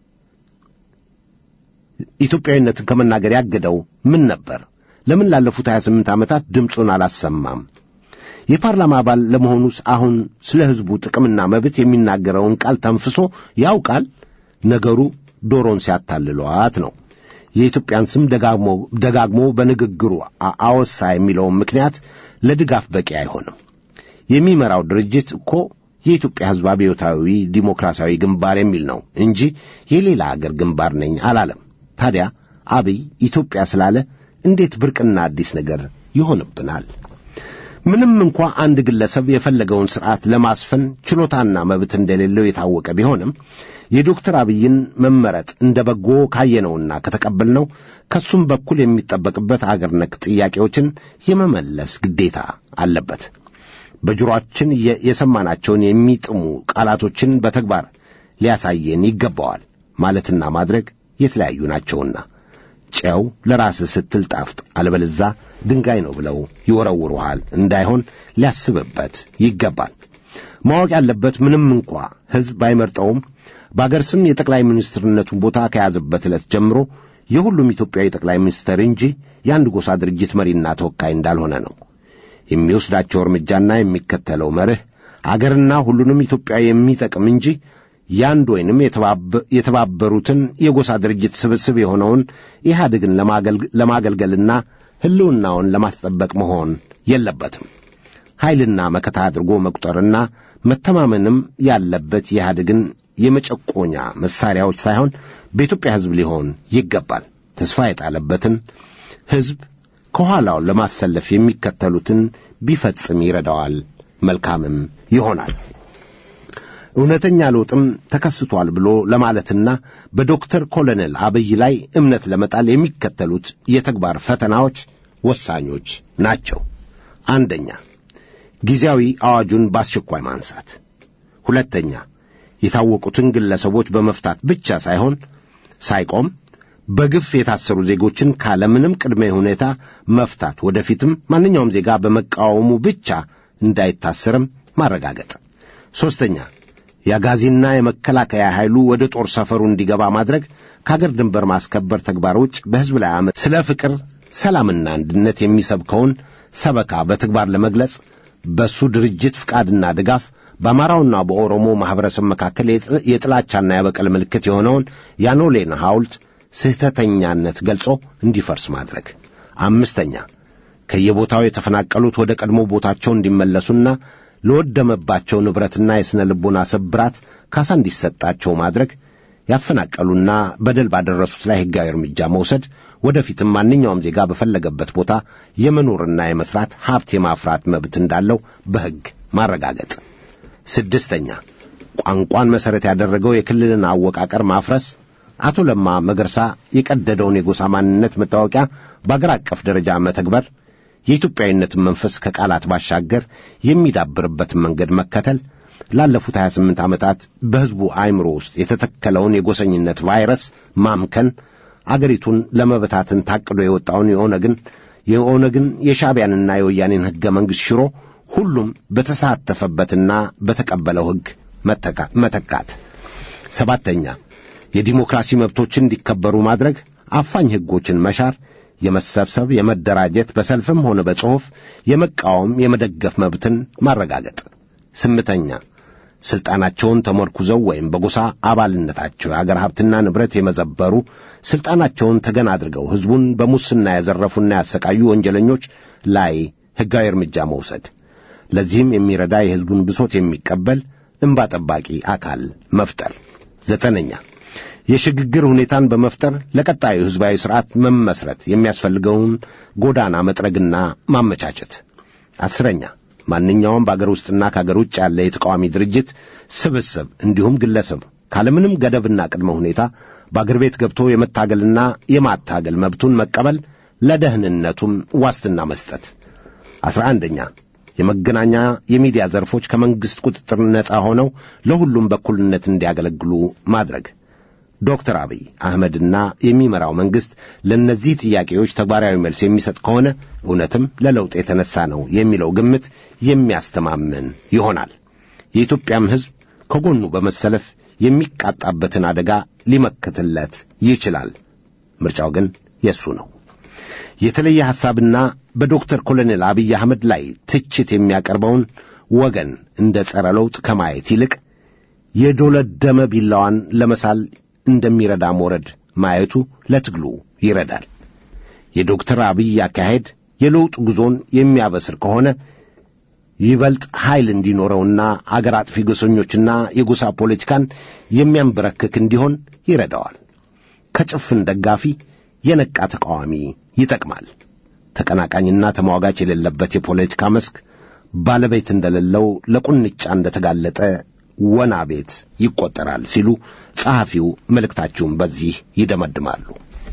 ኢትዮጵያዊነትን ከመናገር ያገደው ምን ነበር? ለምን ላለፉት 28 ዓመታት ድምፁን አላሰማም? የፓርላማ አባል ለመሆኑስ አሁን ስለ ሕዝቡ ጥቅምና መብት የሚናገረውን ቃል ተንፍሶ ያውቃል? ነገሩ ዶሮን ሲያታልሏት ነው። የኢትዮጵያን ስም ደጋግሞ ደጋግሞ በንግግሩ አወሳ የሚለውን ምክንያት ለድጋፍ በቂ አይሆንም። የሚመራው ድርጅት እኮ የኢትዮጵያ ሕዝብ አብዮታዊ ዲሞክራሲያዊ ግንባር የሚል ነው እንጂ የሌላ አገር ግንባር ነኝ አላለም። ታዲያ አብይ ኢትዮጵያ ስላለ እንዴት ብርቅና አዲስ ነገር ይሆንብናል? ምንም እንኳ አንድ ግለሰብ የፈለገውን ሥርዓት ለማስፈን ችሎታና መብት እንደሌለው የታወቀ ቢሆንም የዶክተር አብይን መመረጥ እንደ በጎ ካየነውና ከተቀበልነው ከሱም በኩል የሚጠበቅበት አገር ነክ ጥያቄዎችን የመመለስ ግዴታ አለበት። በጆሮአችን የሰማናቸውን የሚጥሙ ቃላቶችን በተግባር ሊያሳየን ይገባዋል። ማለትና ማድረግ የተለያዩ ናቸውና ጨው ለራስህ ስትል ጣፍጥ፣ አለበለዛ ድንጋይ ነው ብለው ይወረውሩሃል እንዳይሆን ሊያስብበት ይገባል። ማወቅ ያለበት ምንም እንኳ ሕዝብ ባይመርጠውም በአገር ስም የጠቅላይ ሚኒስትርነቱን ቦታ ከያዘበት ዕለት ጀምሮ የሁሉም ኢትዮጵያዊ ጠቅላይ ሚኒስትር እንጂ የአንድ ጎሳ ድርጅት መሪና ተወካይ እንዳልሆነ ነው። የሚወስዳቸው እርምጃና የሚከተለው መርህ አገርና ሁሉንም ኢትዮጵያ የሚጠቅም እንጂ ያንድ ወይንም የተባበሩትን የጎሳ ድርጅት ስብስብ የሆነውን ኢህአዴግን ለማገልገልና ሕልውናውን ለማስጠበቅ መሆን የለበትም። ኃይልና መከታ አድርጎ መቁጠርና መተማመንም ያለበት የኢህአዴግን የመጨቆኛ መሳሪያዎች ሳይሆን በኢትዮጵያ ሕዝብ ሊሆን ይገባል። ተስፋ የጣለበትን ሕዝብ ከኋላው ለማሰለፍ የሚከተሉትን ቢፈጽም ይረዳዋል፣ መልካምም ይሆናል። እውነተኛ ለውጥም ተከስቷል ብሎ ለማለትና በዶክተር ኮሎኔል አብይ ላይ እምነት ለመጣል የሚከተሉት የተግባር ፈተናዎች ወሳኞች ናቸው። አንደኛ፣ ጊዜያዊ አዋጁን በአስቸኳይ ማንሳት። ሁለተኛ፣ የታወቁትን ግለሰቦች በመፍታት ብቻ ሳይሆን ሳይቆም በግፍ የታሰሩ ዜጎችን ካለምንም ቅድመ ሁኔታ መፍታት፣ ወደፊትም ማንኛውም ዜጋ በመቃወሙ ብቻ እንዳይታሰርም ማረጋገጥ። ሦስተኛ የአጋዚና የመከላከያ ኃይሉ ወደ ጦር ሰፈሩ እንዲገባ ማድረግ ከአገር ድንበር ማስከበር ተግባር ውጭ በሕዝብ ላይ ዓመት ስለ ፍቅር፣ ሰላምና አንድነት የሚሰብከውን ሰበካ በተግባር ለመግለጽ በሱ ድርጅት ፍቃድና ድጋፍ በአማራውና በኦሮሞ ማኅበረሰብ መካከል የጥላቻና የበቀል ምልክት የሆነውን የአኖሌን ሐውልት ስህተተኛነት ገልጾ እንዲፈርስ ማድረግ። አምስተኛ ከየቦታው የተፈናቀሉት ወደ ቀድሞ ቦታቸው እንዲመለሱና ለወደመባቸው ንብረትና የሥነ ልቦና ስብራት ካሳ እንዲሰጣቸው ማድረግ፣ ያፈናቀሉና በደል ባደረሱት ላይ ሕጋዊ እርምጃ መውሰድ፣ ወደፊትም ማንኛውም ዜጋ በፈለገበት ቦታ የመኖርና የመሥራት ሀብት የማፍራት መብት እንዳለው በሕግ ማረጋገጥ። ስድስተኛ ቋንቋን መሠረት ያደረገው የክልልን አወቃቀር ማፍረስ፣ አቶ ለማ መገርሳ የቀደደውን የጎሳ ማንነት መታወቂያ በአገር አቀፍ ደረጃ መተግበር የኢትዮጵያዊነትን መንፈስ ከቃላት ባሻገር የሚዳብርበትን መንገድ መከተል ላለፉት 28 ዓመታት በሕዝቡ አእምሮ ውስጥ የተተከለውን የጎሰኝነት ቫይረስ ማምከን አገሪቱን ለመበታትን ታቅዶ የወጣውን የኦነግን የኦነግን የሻዕቢያንና የወያኔን ሕገ መንግሥት ሽሮ ሁሉም በተሳተፈበትና በተቀበለው ሕግ መተካት። ሰባተኛ የዲሞክራሲ መብቶችን እንዲከበሩ ማድረግ፣ አፋኝ ሕጎችን መሻር፣ የመሰብሰብ፣ የመደራጀት፣ በሰልፍም ሆነ በጽሑፍ የመቃወም፣ የመደገፍ መብትን ማረጋገጥ። ስምንተኛ ሥልጣናቸውን ተመርኩዘው ወይም በጎሳ አባልነታቸው የአገር ሀብትና ንብረት የመዘበሩ ሥልጣናቸውን ተገን አድርገው ሕዝቡን በሙስና ያዘረፉና ያሰቃዩ ወንጀለኞች ላይ ሕጋዊ እርምጃ መውሰድ። ለዚህም የሚረዳ የሕዝቡን ብሶት የሚቀበል እንባ ጠባቂ አካል መፍጠር። ዘጠነኛ የሽግግር ሁኔታን በመፍጠር ለቀጣዩ ሕዝባዊ ሥርዓት መመስረት የሚያስፈልገውን ጎዳና መጥረግና ማመቻቸት። አስረኛ ማንኛውም በአገር ውስጥና ከአገር ውጭ ያለ የተቃዋሚ ድርጅት ስብስብ እንዲሁም ግለሰብ ካለምንም ገደብና ቅድመ ሁኔታ በአገር ቤት ገብቶ የመታገልና የማታገል መብቱን መቀበል፣ ለደህንነቱም ዋስትና መስጠት። አስራ አንደኛ የመገናኛ የሚዲያ ዘርፎች ከመንግሥት ቁጥጥር ነፃ ሆነው ለሁሉም በኩልነት እንዲያገለግሉ ማድረግ። ዶክተር አብይ አህመድና የሚመራው መንግሥት ለእነዚህ ጥያቄዎች ተግባራዊ መልስ የሚሰጥ ከሆነ እውነትም ለለውጥ የተነሳ ነው የሚለው ግምት የሚያስተማምን ይሆናል። የኢትዮጵያም ሕዝብ ከጎኑ በመሰለፍ የሚቃጣበትን አደጋ ሊመክትለት ይችላል። ምርጫው ግን የእሱ ነው። የተለየ ሐሳብና በዶክተር ኮሎኔል አብይ አህመድ ላይ ትችት የሚያቀርበውን ወገን እንደ ጸረ ለውጥ ከማየት ይልቅ የዶለደመ ቢላዋን ለመሳል እንደሚረዳ ሞረድ ማየቱ ለትግሉ ይረዳል። የዶክተር አብይ አካሄድ የለውጥ ጉዞን የሚያበስር ከሆነ ይበልጥ ኃይል እንዲኖረውና አገር አጥፊ ጎሰኞችና የጎሳ ፖለቲካን የሚያንበረክክ እንዲሆን ይረዳዋል። ከጭፍን ደጋፊ የነቃ ተቃዋሚ ይጠቅማል። ተቀናቃኝና ተሟጋች የሌለበት የፖለቲካ መስክ ባለቤት እንደሌለው ለቁንጫ እንደተጋለጠ ወና ቤት ይቆጠራል ሲሉ ጸሐፊው መልእክታቸውን በዚህ ይደመድማሉ።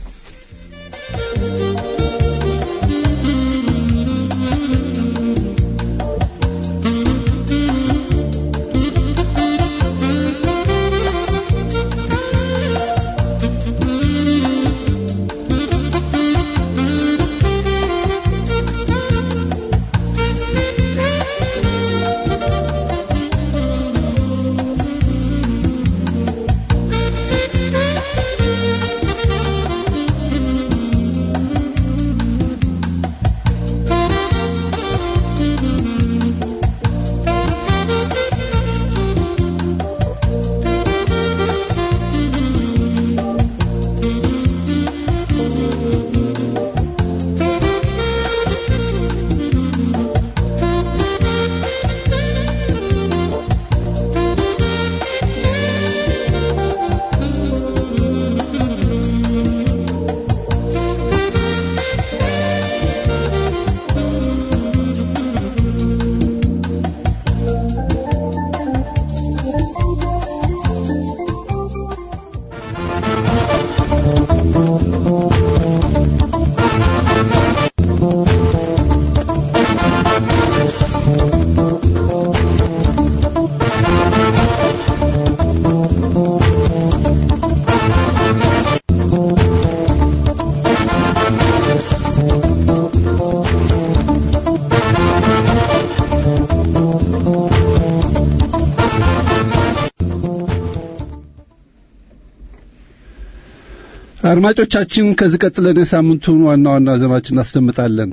አድማጮቻችን ከዚህ ቀጥለን የሳምንቱን ዋና ዋና ዜናዎችን እናስደምጣለን።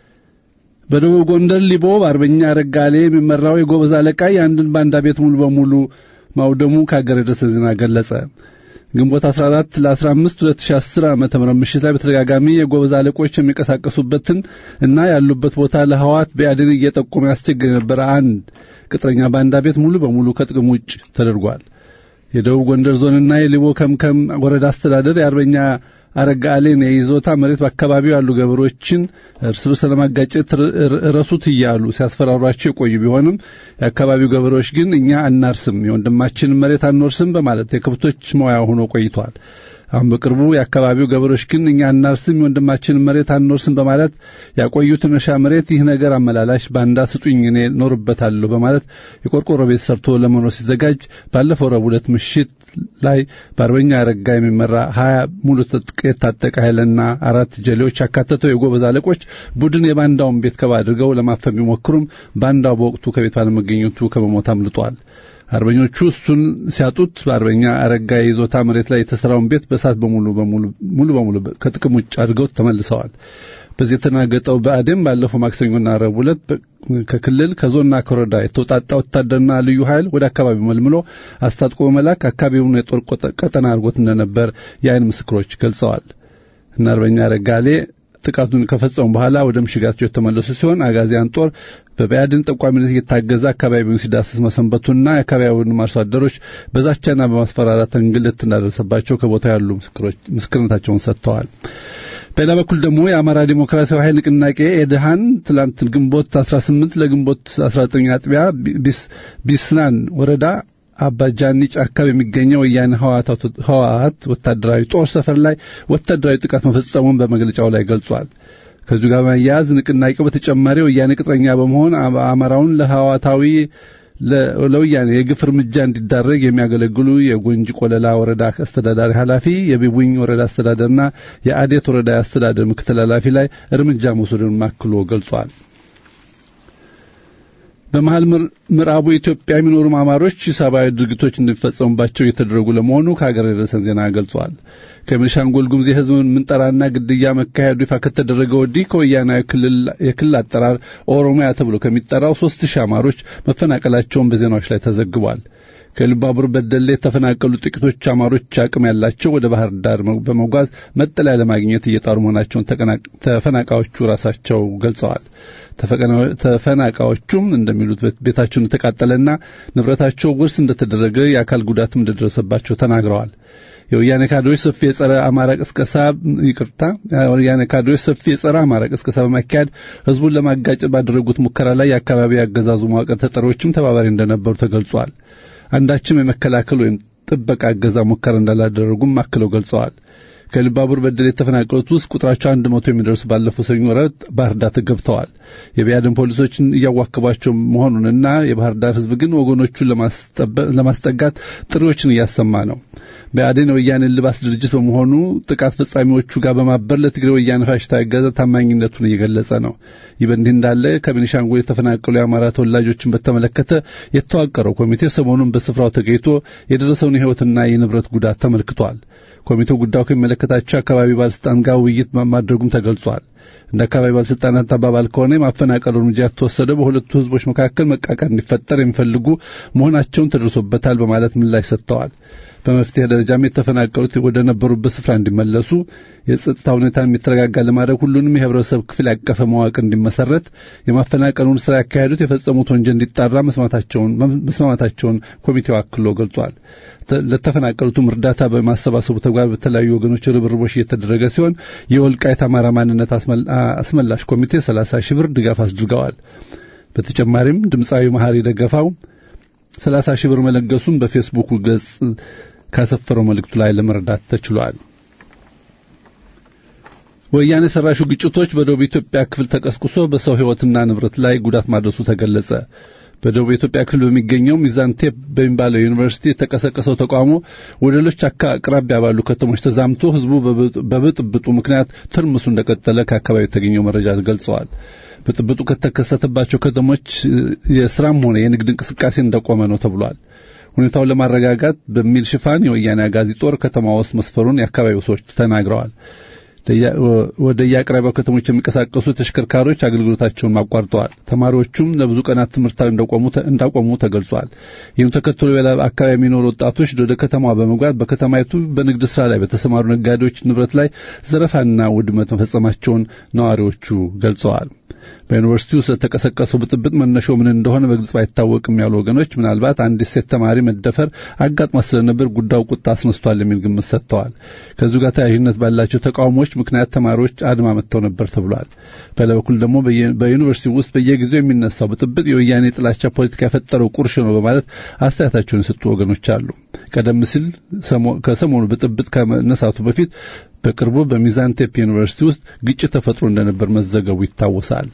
በደቡብ ጎንደር ሊቦ በአርበኛ ረጋሌ የሚመራው የጎበዝ አለቃ የአንድን ባንዳ ቤት ሙሉ በሙሉ ማውደሙ ከአገር የደረሰ ዜና ገለጸ። ግንቦት 14 ለ15 2010 ዓ.ም ምሽት ላይ በተደጋጋሚ የጎበዝ አለቆች የሚንቀሳቀሱበትን እና ያሉበት ቦታ ለህዋት በአድን እየጠቆመ ያስቸግር የነበረ አንድ ቅጥረኛ ባንዳ ቤት ሙሉ በሙሉ ከጥቅም ውጭ ተደርጓል። የደቡብ ጎንደር ዞንና የሊቦ ከምከም ወረዳ አስተዳደር የአርበኛ አረጋ አሌን የይዞታ መሬት በአካባቢው ያሉ ገበሬዎችን እርስ በርስ ለማጋጨት እረሱት እያሉ ሲያስፈራሯቸው የቆዩ ቢሆንም የአካባቢው ገበሬዎች ግን እኛ አናርስም፣ የወንድማችንን መሬት አንወርስም በማለት የከብቶች መዋያ ሆኖ ቆይተዋል። አሁን በቅርቡ የአካባቢው ገበሬዎች ግን እኛ አናርስም የወንድማችንን መሬት አንወርስም በማለት ያቆዩትን እርሻ መሬት ይህ ነገር አመላላሽ ባንዳ ስጡኝ እኔ ኖርበታለሁ በማለት የቆርቆሮ ቤት ሰርቶ ለመኖር ሲዘጋጅ ባለፈው ረቡዕ ዕለት ምሽት ላይ በአርበኛ አረጋ የሚመራ ሀያ ሙሉ ትጥቅ የታጠቀ ኃይልና አራት ጀሌዎች ያካተተው የጎበዝ አለቆች ቡድን የባንዳውን ቤት ከባ አድርገው ለማፈን ቢሞክሩም ባንዳው በወቅቱ ከቤት ባለመገኘቱ ከመሞት አምልጧል። አርበኞቹ እሱን ሲያጡት በአርበኛ አረጋ የይዞታ መሬት ላይ የተሰራውን ቤት በእሳት በሙሉ በሙሉ ሙሉ በሙሉ ከጥቅም ውጭ አድርገው ተመልሰዋል። በዚህ የተናገጠው ብአዴን ባለፈው ማክሰኞና ረቡዕ ዕለት ከክልል ከዞንና ከወረዳ የተውጣጣ ወታደርና ልዩ ኃይል ወደ አካባቢው መልምሎ አስታጥቆ በመላክ አካባቢውን የጦር ቀጠና አድርጎት እንደነበር የአይን ምስክሮች ገልጸዋል። እና አርበኛ ረጋሌ ጥቃቱን ከፈጸሙ በኋላ ወደ ምሽጋቸው የተመለሱ ሲሆን አጋዚያን ጦር በብአዴን ጠቋሚነት እየታገዘ አካባቢውን ሲዳስስ መሰንበቱና የአካባቢውን አርሶ አደሮች በዛቻና በማስፈራራት እንግልት እንዳደረሰባቸው ከቦታው ያሉ ምስክርነታቸውን ሰጥተዋል። በሌላ በኩል ደግሞ የአማራ ዲሞክራሲያዊ ኃይል ንቅናቄ ኤድሃን ትላንት ግንቦት 18 ለግንቦት 19 አጥቢያ ቢስናን ወረዳ አባጃኒ ጫካ በሚገኘው ወያኔ ህወሓት ወታደራዊ ጦር ሰፈር ላይ ወታደራዊ ጥቃት መፈጸሙን በመግለጫው ላይ ገልጿል። ከዚሁ ጋር በመያያዝ ንቅናቄው በተጨማሪ ወያኔ ቅጥረኛ በመሆን አማራውን ለህወሓታዊ ለወያኔ የግፍ እርምጃ እንዲዳረግ የሚያገለግሉ የጎንጂ ቆለላ ወረዳ አስተዳዳሪ ኃላፊ፣ የቢቡኝ ወረዳ አስተዳደርና የአዴት ወረዳ አስተዳደር ምክትል ኃላፊ ላይ እርምጃ መውሰዱን ማክሎ ገልጿል። በመሀል ምዕራቡ ኢትዮጵያ የሚኖሩ አማሮች ሰብአዊ ድርጊቶች እንዲፈጸሙባቸው እየተደረጉ ለመሆኑ ከሀገር የደረሰን ዜና ገልጿል። ከቤኒሻንጉል ጉሙዝ የህዝብ ምንጠራና ግድያ መካሄዱ ይፋ ከተደረገ ወዲህ ከወያናዊ የክልል አጠራር ኦሮሚያ ተብሎ ከሚጠራው ሶስት ሺህ አማሮች መፈናቀላቸውን በዜናዎች ላይ ተዘግቧል። ከኢሉባቡር በደሌ የተፈናቀሉ ጥቂቶች አማሮች አቅም ያላቸው ወደ ባህር ዳር በመጓዝ መጠለያ ለማግኘት እየጣሩ መሆናቸውን ተፈናቃዮቹ ራሳቸው ገልጸዋል። ተፈናቃዮቹም እንደሚሉት ቤታቸውን እንደተቃጠለና ንብረታቸው ውርስ እንደተደረገ የአካል ጉዳትም እንደደረሰባቸው ተናግረዋል። የወያኔ ካድሬዎች ሰፊ የጸረ አማራ ቅስቀሳ ይቅርታ፣ የወያኔ ካድሬዎች ሰፊ የጸረ አማራ ቅስቀሳ በማካሄድ ህዝቡን ለማጋጨት ባደረጉት ሙከራ ላይ የአካባቢ ያገዛዙ መዋቅር ተጠሪዎችም ተባባሪ እንደነበሩ ተገልጿል። አንዳችም የመከላከል ወይም ጥበቃ እገዛ ሙከራ እንዳላደረጉም አክለው ገልጸዋል። ከኢሉባቡር በደሌ የተፈናቀሉት ውስጥ ቁጥራቸው አንድ መቶ የሚደርሱ ባለፈው ሰኞ ረቡዕ ባህር ዳር ገብተዋል። የቢያድን ፖሊሶችን እያዋከቧቸው መሆኑንና የባህር ዳር ህዝብ ግን ወገኖቹን ለማስጠጋት ጥሪዎችን እያሰማ ነው። ብአዴን የወያኔ ልባስ ድርጅት በመሆኑ ጥቃት ፈጻሚዎቹ ጋር በማበር ለትግራይ ወያኔ ፋሽስታዊ አገዛዝ ታማኝነቱን እየገለጸ ነው። ይህ በእንዲህ እንዳለ ከቤኒሻንጉል የተፈናቀሉ የአማራ ተወላጆችን በተመለከተ የተዋቀረው ኮሚቴ ሰሞኑን በስፍራው ተገኝቶ የደረሰውን የህይወትና የንብረት ጉዳት ተመልክቷል። ኮሚቴው ጉዳዩ ከሚመለከታቸው አካባቢ ባለስልጣን ጋር ውይይት ማድረጉም ተገልጿል። እንደ አካባቢ ባለስልጣናት አባባል ከሆነ የማፈናቀሉ እርምጃ የተወሰደው በሁለቱ ህዝቦች መካከል መቃቃር እንዲፈጠር የሚፈልጉ መሆናቸውን ተደርሶበታል በማለት ምላሽ ሰጥተዋል። በመፍትሄ ደረጃም የተፈናቀሉት ወደ ነበሩበት ስፍራ እንዲመለሱ የጸጥታ ሁኔታን የሚተረጋጋ ለማድረግ ሁሉንም የህብረተሰብ ክፍል ያቀፈ መዋቅር እንዲመሰረት የማፈናቀሉን ስራ ያካሄዱት የፈጸሙት ወንጀል እንዲጣራ መስማማታቸውን ኮሚቴው አክሎ ገልጿል። ለተፈናቀሉትም እርዳታ በማሰባሰቡ ተግባር በተለያዩ ወገኖች ርብርቦች እየተደረገ ሲሆን የወልቃይት አማራ ማንነት አስመላሽ ኮሚቴ 30 ሺህ ብር ድጋፍ አስድርገዋል። በተጨማሪም ድምፃዊ መሐሪ ደገፋው 30 ሺህ ብር መለገሱን በፌስቡክ ገጽ ካሰፈረው መልእክቱ ላይ ለመረዳት ተችሏል። ወያኔ ሰራሹ ግጭቶች በደቡብ ኢትዮጵያ ክፍል ተቀስቅሶ በሰው ሕይወትና ንብረት ላይ ጉዳት ማድረሱ ተገለጸ። በደቡብ ኢትዮጵያ ክፍል በሚገኘው ሚዛን ቴፕ በሚባለው ዩኒቨርሲቲ የተቀሰቀሰው ተቃውሞ ወደ ሌሎች አቅራቢያ ባሉ ከተሞች ተዛምቶ ህዝቡ በብጥብጡ ምክንያት ትርምሱ እንደቀጠለ ከአካባቢው የተገኘው መረጃ ገልጸዋል። ብጥብጡ ከተከሰተባቸው ከተሞች የስራም ሆነ የንግድ እንቅስቃሴ እንደቆመ ነው ተብሏል። ሁኔታውን ለማረጋጋት በሚል ሽፋን የወያኔ አጋዚ ጦር ከተማ ውስጥ መስፈሩን የአካባቢው ሰዎች ተናግረዋል። ወደ የአቅራቢያው ከተሞች የሚንቀሳቀሱ ተሽከርካሪዎች አገልግሎታቸውን አቋርጠዋል። ተማሪዎቹም ለብዙ ቀናት ትምህርታዊ እንዳቆሙ ተገልጿል። ይህም ተከትሎ ሌላ አካባቢ የሚኖሩ ወጣቶች ወደ ከተማዋ በመግባት በከተማይቱ በንግድ ስራ ላይ በተሰማሩ ነጋዴዎች ንብረት ላይ ዘረፋና ውድመት መፈጸማቸውን ነዋሪዎቹ ገልጸዋል። በዩኒቨርሲቲው ስለተቀሰቀሰው ብጥብጥ መነሻው ምን እንደሆነ በግልጽ ባይታወቅም ያሉ ወገኖች ምናልባት አንዲት ሴት ተማሪ መደፈር አጋጥሟ ስለነበር ጉዳዩ ቁጣ አስነስቷል የሚል ግምት ሰጥተዋል። ከዚሁ ጋር ተያያዥነት ባላቸው ተቃውሞዎች ምክንያት ተማሪዎች አድማ መጥተው ነበር ተብሏል። በሌላ በኩል ደግሞ በዩኒቨርሲቲ ውስጥ በየጊዜው የሚነሳው ብጥብጥ የወያኔ ጥላቻ ፖለቲካ የፈጠረው ቁርሽ ነው በማለት አስተያየታቸውን የሰጡ ወገኖች አሉ። ቀደም ሲል ከሰሞኑ ብጥብጥ ከመነሳቱ በፊት በቅርቡ በሚዛን ቴፕ ዩኒቨርሲቲ ውስጥ ግጭት ተፈጥሮ እንደነበር መዘገቡ ይታወሳል።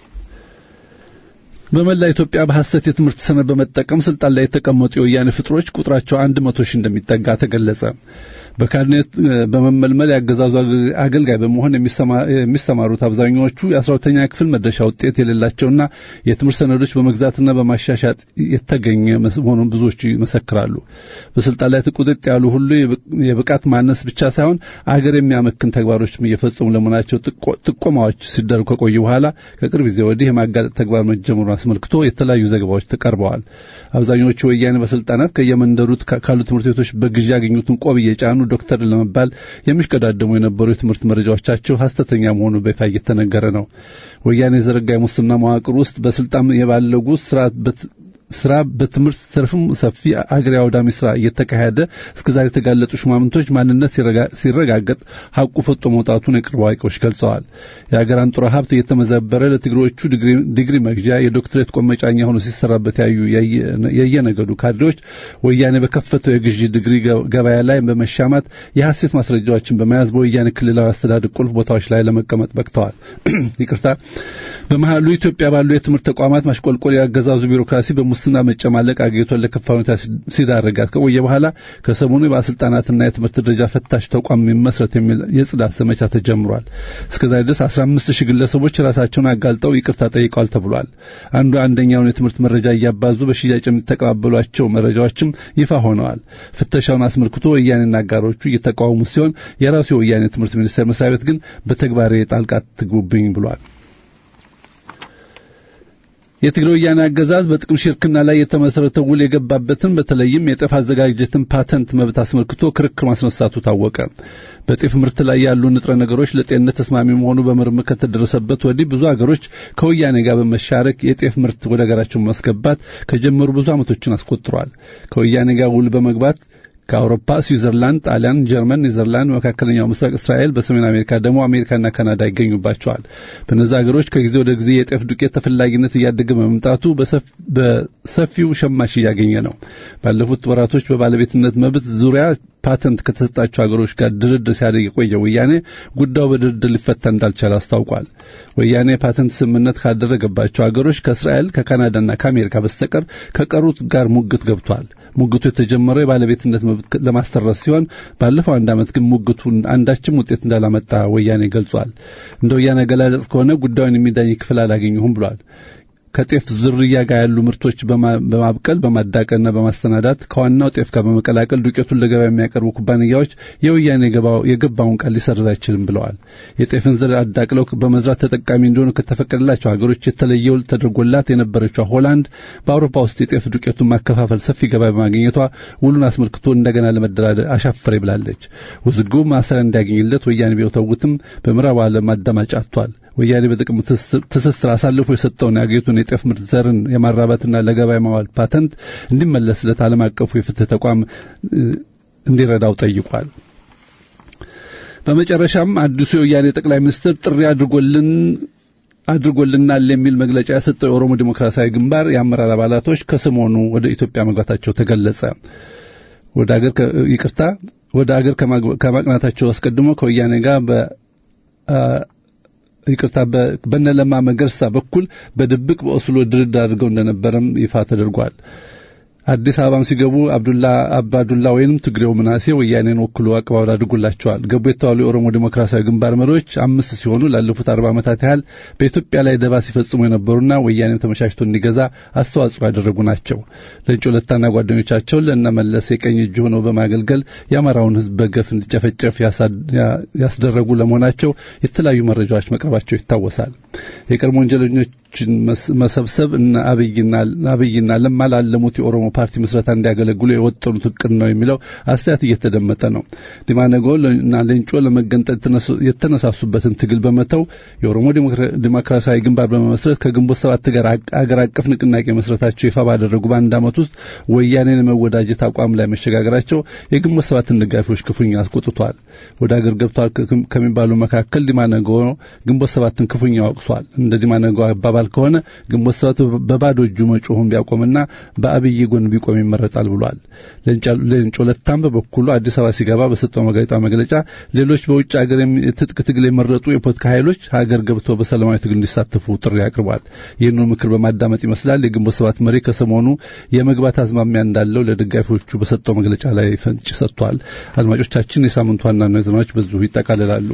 በመላ ኢትዮጵያ በሐሰት የትምህርት ሰነድ በመጠቀም ስልጣን ላይ የተቀመጡ የወያኔ ፍጥሮች ቁጥራቸው አንድ መቶ ሺህ እንደሚጠጋ ተገለጸ። በካቢኔት በመመልመል ያገዛዙ አገልጋይ በመሆን የሚሰማሩት አብዛኛዎቹ የአስራሁለተኛ ክፍል መድረሻ ውጤት የሌላቸውና የትምህርት ሰነዶች በመግዛትና በማሻሻጥ የተገኘ መሆኑን ብዙዎቹ ይመሰክራሉ። በስልጣን ላይ ቁጥጥ ያሉ ሁሉ የብቃት ማነስ ብቻ ሳይሆን አገር የሚያመክን ተግባሮችም እየፈጸሙ ለመሆናቸው ጥቆማዎች ሲደረጉ ከቆዩ በኋላ ከቅርብ ጊዜ ወዲህ የማጋለጥ ተግባር መጀመሩን አስመልክቶ የተለያዩ ዘገባዎች ተቀርበዋል። አብዛኞቹ ወያኔ ባለስልጣናት ከየመንደሩ ካሉ ትምህርት ቤቶች በግዢ ያገኙትን ቆብ እየጫኑ ዶክተር ለመባል የሚሽቀዳደሙ የነበሩ የትምህርት መረጃዎቻቸው ሐሰተኛ መሆኑ በይፋ እየተነገረ ነው። ወያኔ የዘረጋ የሙስና መዋቅር ውስጥ በስልጣን የባለጉ ስርዓት ስራ በትምህርት ዘርፍም ሰፊ አገር አውዳሚ ስራ እየተካሄደ እስከዛሬ የተጋለጡ ሹማምንቶች ማንነት ሲረጋገጥ ሐቁ ፈጦ መውጣቱን የቅርብ አዋቂዎች ገልጸዋል። የአገር አንጡራ ሀብት እየተመዘበረ ለትግሮቹ ዲግሪ መግዣ የዶክትሬት ቆመጫኛ ሆኖ ሲሰራበት ያዩ የየነገዱ ካድሬዎች ወያኔ በከፈተው የግዢ ዲግሪ ገበያ ላይ በመሻማት የሐሰት ማስረጃዎችን በመያዝ በወያኔ ክልላዊ አስተዳደር ቁልፍ ቦታዎች ላይ ለመቀመጥ በቅተዋል። ይቅርታ። በመሃሉ ኢትዮጵያ ባሉ የትምህርት ተቋማት ማሽቆልቆል ያገዛዙ ቢሮክራሲ በሙስና መጨማለቅ አገሪቷን ለከፋ ሁኔታ ሲዳረጋት ከቆየ በኋላ ከሰሞኑ የባለስልጣናትና የትምህርት ደረጃ ፈታሽ ተቋም የሚመስረት የሚል የጽዳት ዘመቻ ተጀምሯል። እስከዛሬ ድረስ 15 ሺህ ግለሰቦች ራሳቸውን አጋልጠው ይቅርታ ጠይቀዋል ተብሏል። አንዱ አንደኛውን የትምህርት መረጃ እያባዙ በሽያጭ የሚተቀባበሏቸው መረጃዎችም ይፋ ሆነዋል። ፍተሻውን አስመልክቶ ወያኔና አጋሮቹ እየተቃወሙ ሲሆን የራሱ የወያኔ ትምህርት ሚኒስቴር መስሪያ ቤት ግን በተግባር ጣልቃ ትግቡብኝ ብሏል። የትግራይ ወያኔ አገዛዝ በጥቅም ሽርክና ላይ የተመሰረተ ውል የገባበትን በተለይም የጤፍ አዘጋጀትን ፓተንት መብት አስመልክቶ ክርክር ማስነሳቱ ታወቀ። በጤፍ ምርት ላይ ያሉ ንጥረ ነገሮች ለጤንነት ተስማሚ መሆኑ በምርምር ከተደረሰበት ወዲህ ብዙ አገሮች ከወያኔ ጋር በመሻረክ የጤፍ ምርት ወደ ሀገራቸው ማስገባት ከጀመሩ ብዙ ዓመቶችን አስቆጥረዋል። ከወያኔ ጋር ውል በመግባት ከአውሮፓ ስዊዘርላንድ፣ ጣሊያን፣ ጀርመን፣ ኔዘርላንድ፣ መካከለኛው ምስራቅ እስራኤል፣ በሰሜን አሜሪካ ደግሞ አሜሪካና ካናዳ ይገኙባቸዋል። በእነዚህ ሀገሮች ከጊዜ ወደ ጊዜ የጤፍ ዱቄት ተፈላጊነት እያደገ በመምጣቱ በሰፊው ሸማች እያገኘ ነው። ባለፉት ወራቶች በባለቤትነት መብት ዙሪያ ፓተንት ከተሰጣቸው ሀገሮች ጋር ድርድር ሲያደርግ የቆየ ወያኔ ጉዳዩ በድርድር ሊፈታ እንዳልቻለ አስታውቋል። ወያኔ ፓተንት ስምምነት ካደረገባቸው ሀገሮች ከእስራኤል ከካናዳና ከአሜሪካ በስተቀር ከቀሩት ጋር ሙግት ገብቷል። ሙግቱ የተጀመረው የባለቤትነት መብት ለማስተረስ ሲሆን ባለፈው አንድ ዓመት ግን ሙግቱ አንዳችም ውጤት እንዳላመጣ ወያኔ ገልጿል። እንደ ወያኔ አገላለጽ ከሆነ ጉዳዩን የሚዳኝ ክፍል አላገኘሁም ብሏል። ከጤፍ ዝርያ ጋር ያሉ ምርቶች በማብቀል በማዳቀልና በማስተናዳት ከዋናው ጤፍ ጋር በመቀላቀል ዱቄቱን ለገበያ የሚያቀርቡ ኩባንያዎች የወያኔ የገባውን ቃል ሊሰርዝ አይችልም ብለዋል። የጤፍን ዘር አዳቅለው በመዝራት ተጠቃሚ እንዲሆኑ ከተፈቀደላቸው ሀገሮች የተለየ ውል ተደርጎላት የነበረችው ሆላንድ በአውሮፓ ውስጥ የጤፍ ዱቄቱን ማከፋፈል ሰፊ ገበያ በማግኘቷ ውሉን አስመልክቶ እንደገና ለመደራደር አሻፈሬ ብላለች። ውዝግቡ ማሰሪያ እንዲያገኝለት ወያኔ ቢወተውትም በምዕራብ ዓለም አዳማጭ አጥቷል። ወያኔ በጥቅም ትስስር አሳልፎ የሰጠውን የአገሪቱን የጤፍ ምርት ዘርን የማራባትና ለገበያ ማዋል ፓተንት እንዲመለስለት ዓለም አቀፉ የፍትህ ተቋም እንዲረዳው ጠይቋል። በመጨረሻም አዲሱ የወያኔ ጠቅላይ ሚኒስትር ጥሪ አድርጎልን አድርጎልናል የሚል መግለጫ የሰጠው የኦሮሞ ዴሞክራሲያዊ ግንባር የአመራር አባላቶች ከሰሞኑ ወደ ኢትዮጵያ መግባታቸው ተገለጸ። ወደ አገር ይቅርታ ወደ አገር ከማቅናታቸው አስቀድሞ ከወያኔ ጋር በ ይቅርታ በነለማ መገርሳ በኩል በድብቅ በኦስሎ ድርድር አድርገው እንደነበረም ይፋ ተደርጓል። አዲስ አበባም ሲገቡ አብዱላ አባዱላ ወይንም ትግሬው ምናሴ ወያኔን ወክሎ አቀባበል አድርጎላቸዋል። ገቡ የተባሉ የኦሮሞ ዴሞክራሲያዊ ግንባር መሪዎች አምስት ሲሆኑ ላለፉት አርባ ዓመታት ያህል በኢትዮጵያ ላይ ደባ ሲፈጽሙ የነበሩና ወያኔም ተመቻችቶ እንዲገዛ አስተዋጽኦ ያደረጉ ናቸው። ለእንጮ ለታና ጓደኞቻቸው ለእነመለስ የቀኝ እጅ ሆነው በማገልገል የአማራውን ሕዝብ በገፍ እንዲጨፈጨፍ ያስደረጉ ለመሆናቸው የተለያዩ መረጃዎች መቅረባቸው ይታወሳል። የቀድሞ ወንጀለኞችን መሰብሰብ እና አብይና ለማ ላለሙት የኦሮሞ ፓርቲ ምስረታ እንዲያገለግሉ የወጠኑት እቅድ ነው የሚለው አስተያየት እየተደመጠ ነው። ዲማነጎ እና ሌንጮ ለመገንጠል የተነሳሱበትን ትግል በመተው የኦሮሞ ዲሞክራሲያዊ ግንባር በመመስረት ከግንቦት ሰባት ጋር አገር አቀፍ ንቅናቄ መስረታቸው ይፋ ባደረጉ በአንድ ዓመት ውስጥ ወያኔን የመወዳጀት አቋም ላይ መሸጋገራቸው የግንቦት ሰባትን ደጋፊዎች ክፉኛ አስቆጥቷል። ወደ አገር ገብተዋል ከሚባሉ መካከል ዲማነጎ ግንቦት ሰባትን ክፉኛ ወቅሷል። እንደ ዲማነጎ አባባል አባባል ከሆነ ግንቦት ሰባት በባዶ እጁ መጮሁን ቢያቆምና በአብይ ጎን ቢቆም ይመረጣል ብሏል። ሌንጮ ለታም በበኩሉ አዲስ አበባ ሲገባ በሰጠው መግለጫ መግለጫ ሌሎች በውጭ ሀገር ትጥቅ ትግል የመረጡ የፖለቲካ ኃይሎች ሀገር ገብተው በሰላማዊ ትግል እንዲሳተፉ ጥሪ አቅርቧል። ይህንኑ ምክር በማዳመጥ ይመስላል የግንቦት ሰባት መሪ ከሰሞኑ የመግባት አዝማሚያ እንዳለው ለደጋፊዎቹ በሰጠው መግለጫ ላይ ፍንጭ ሰጥቷል። አድማጮቻችን የሳምንቱ ዋና ዜናዎች በዚሁ ይጠቃልላሉ።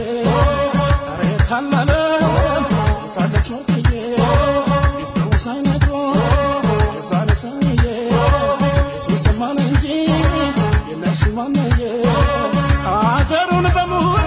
አገሩን በሙሉ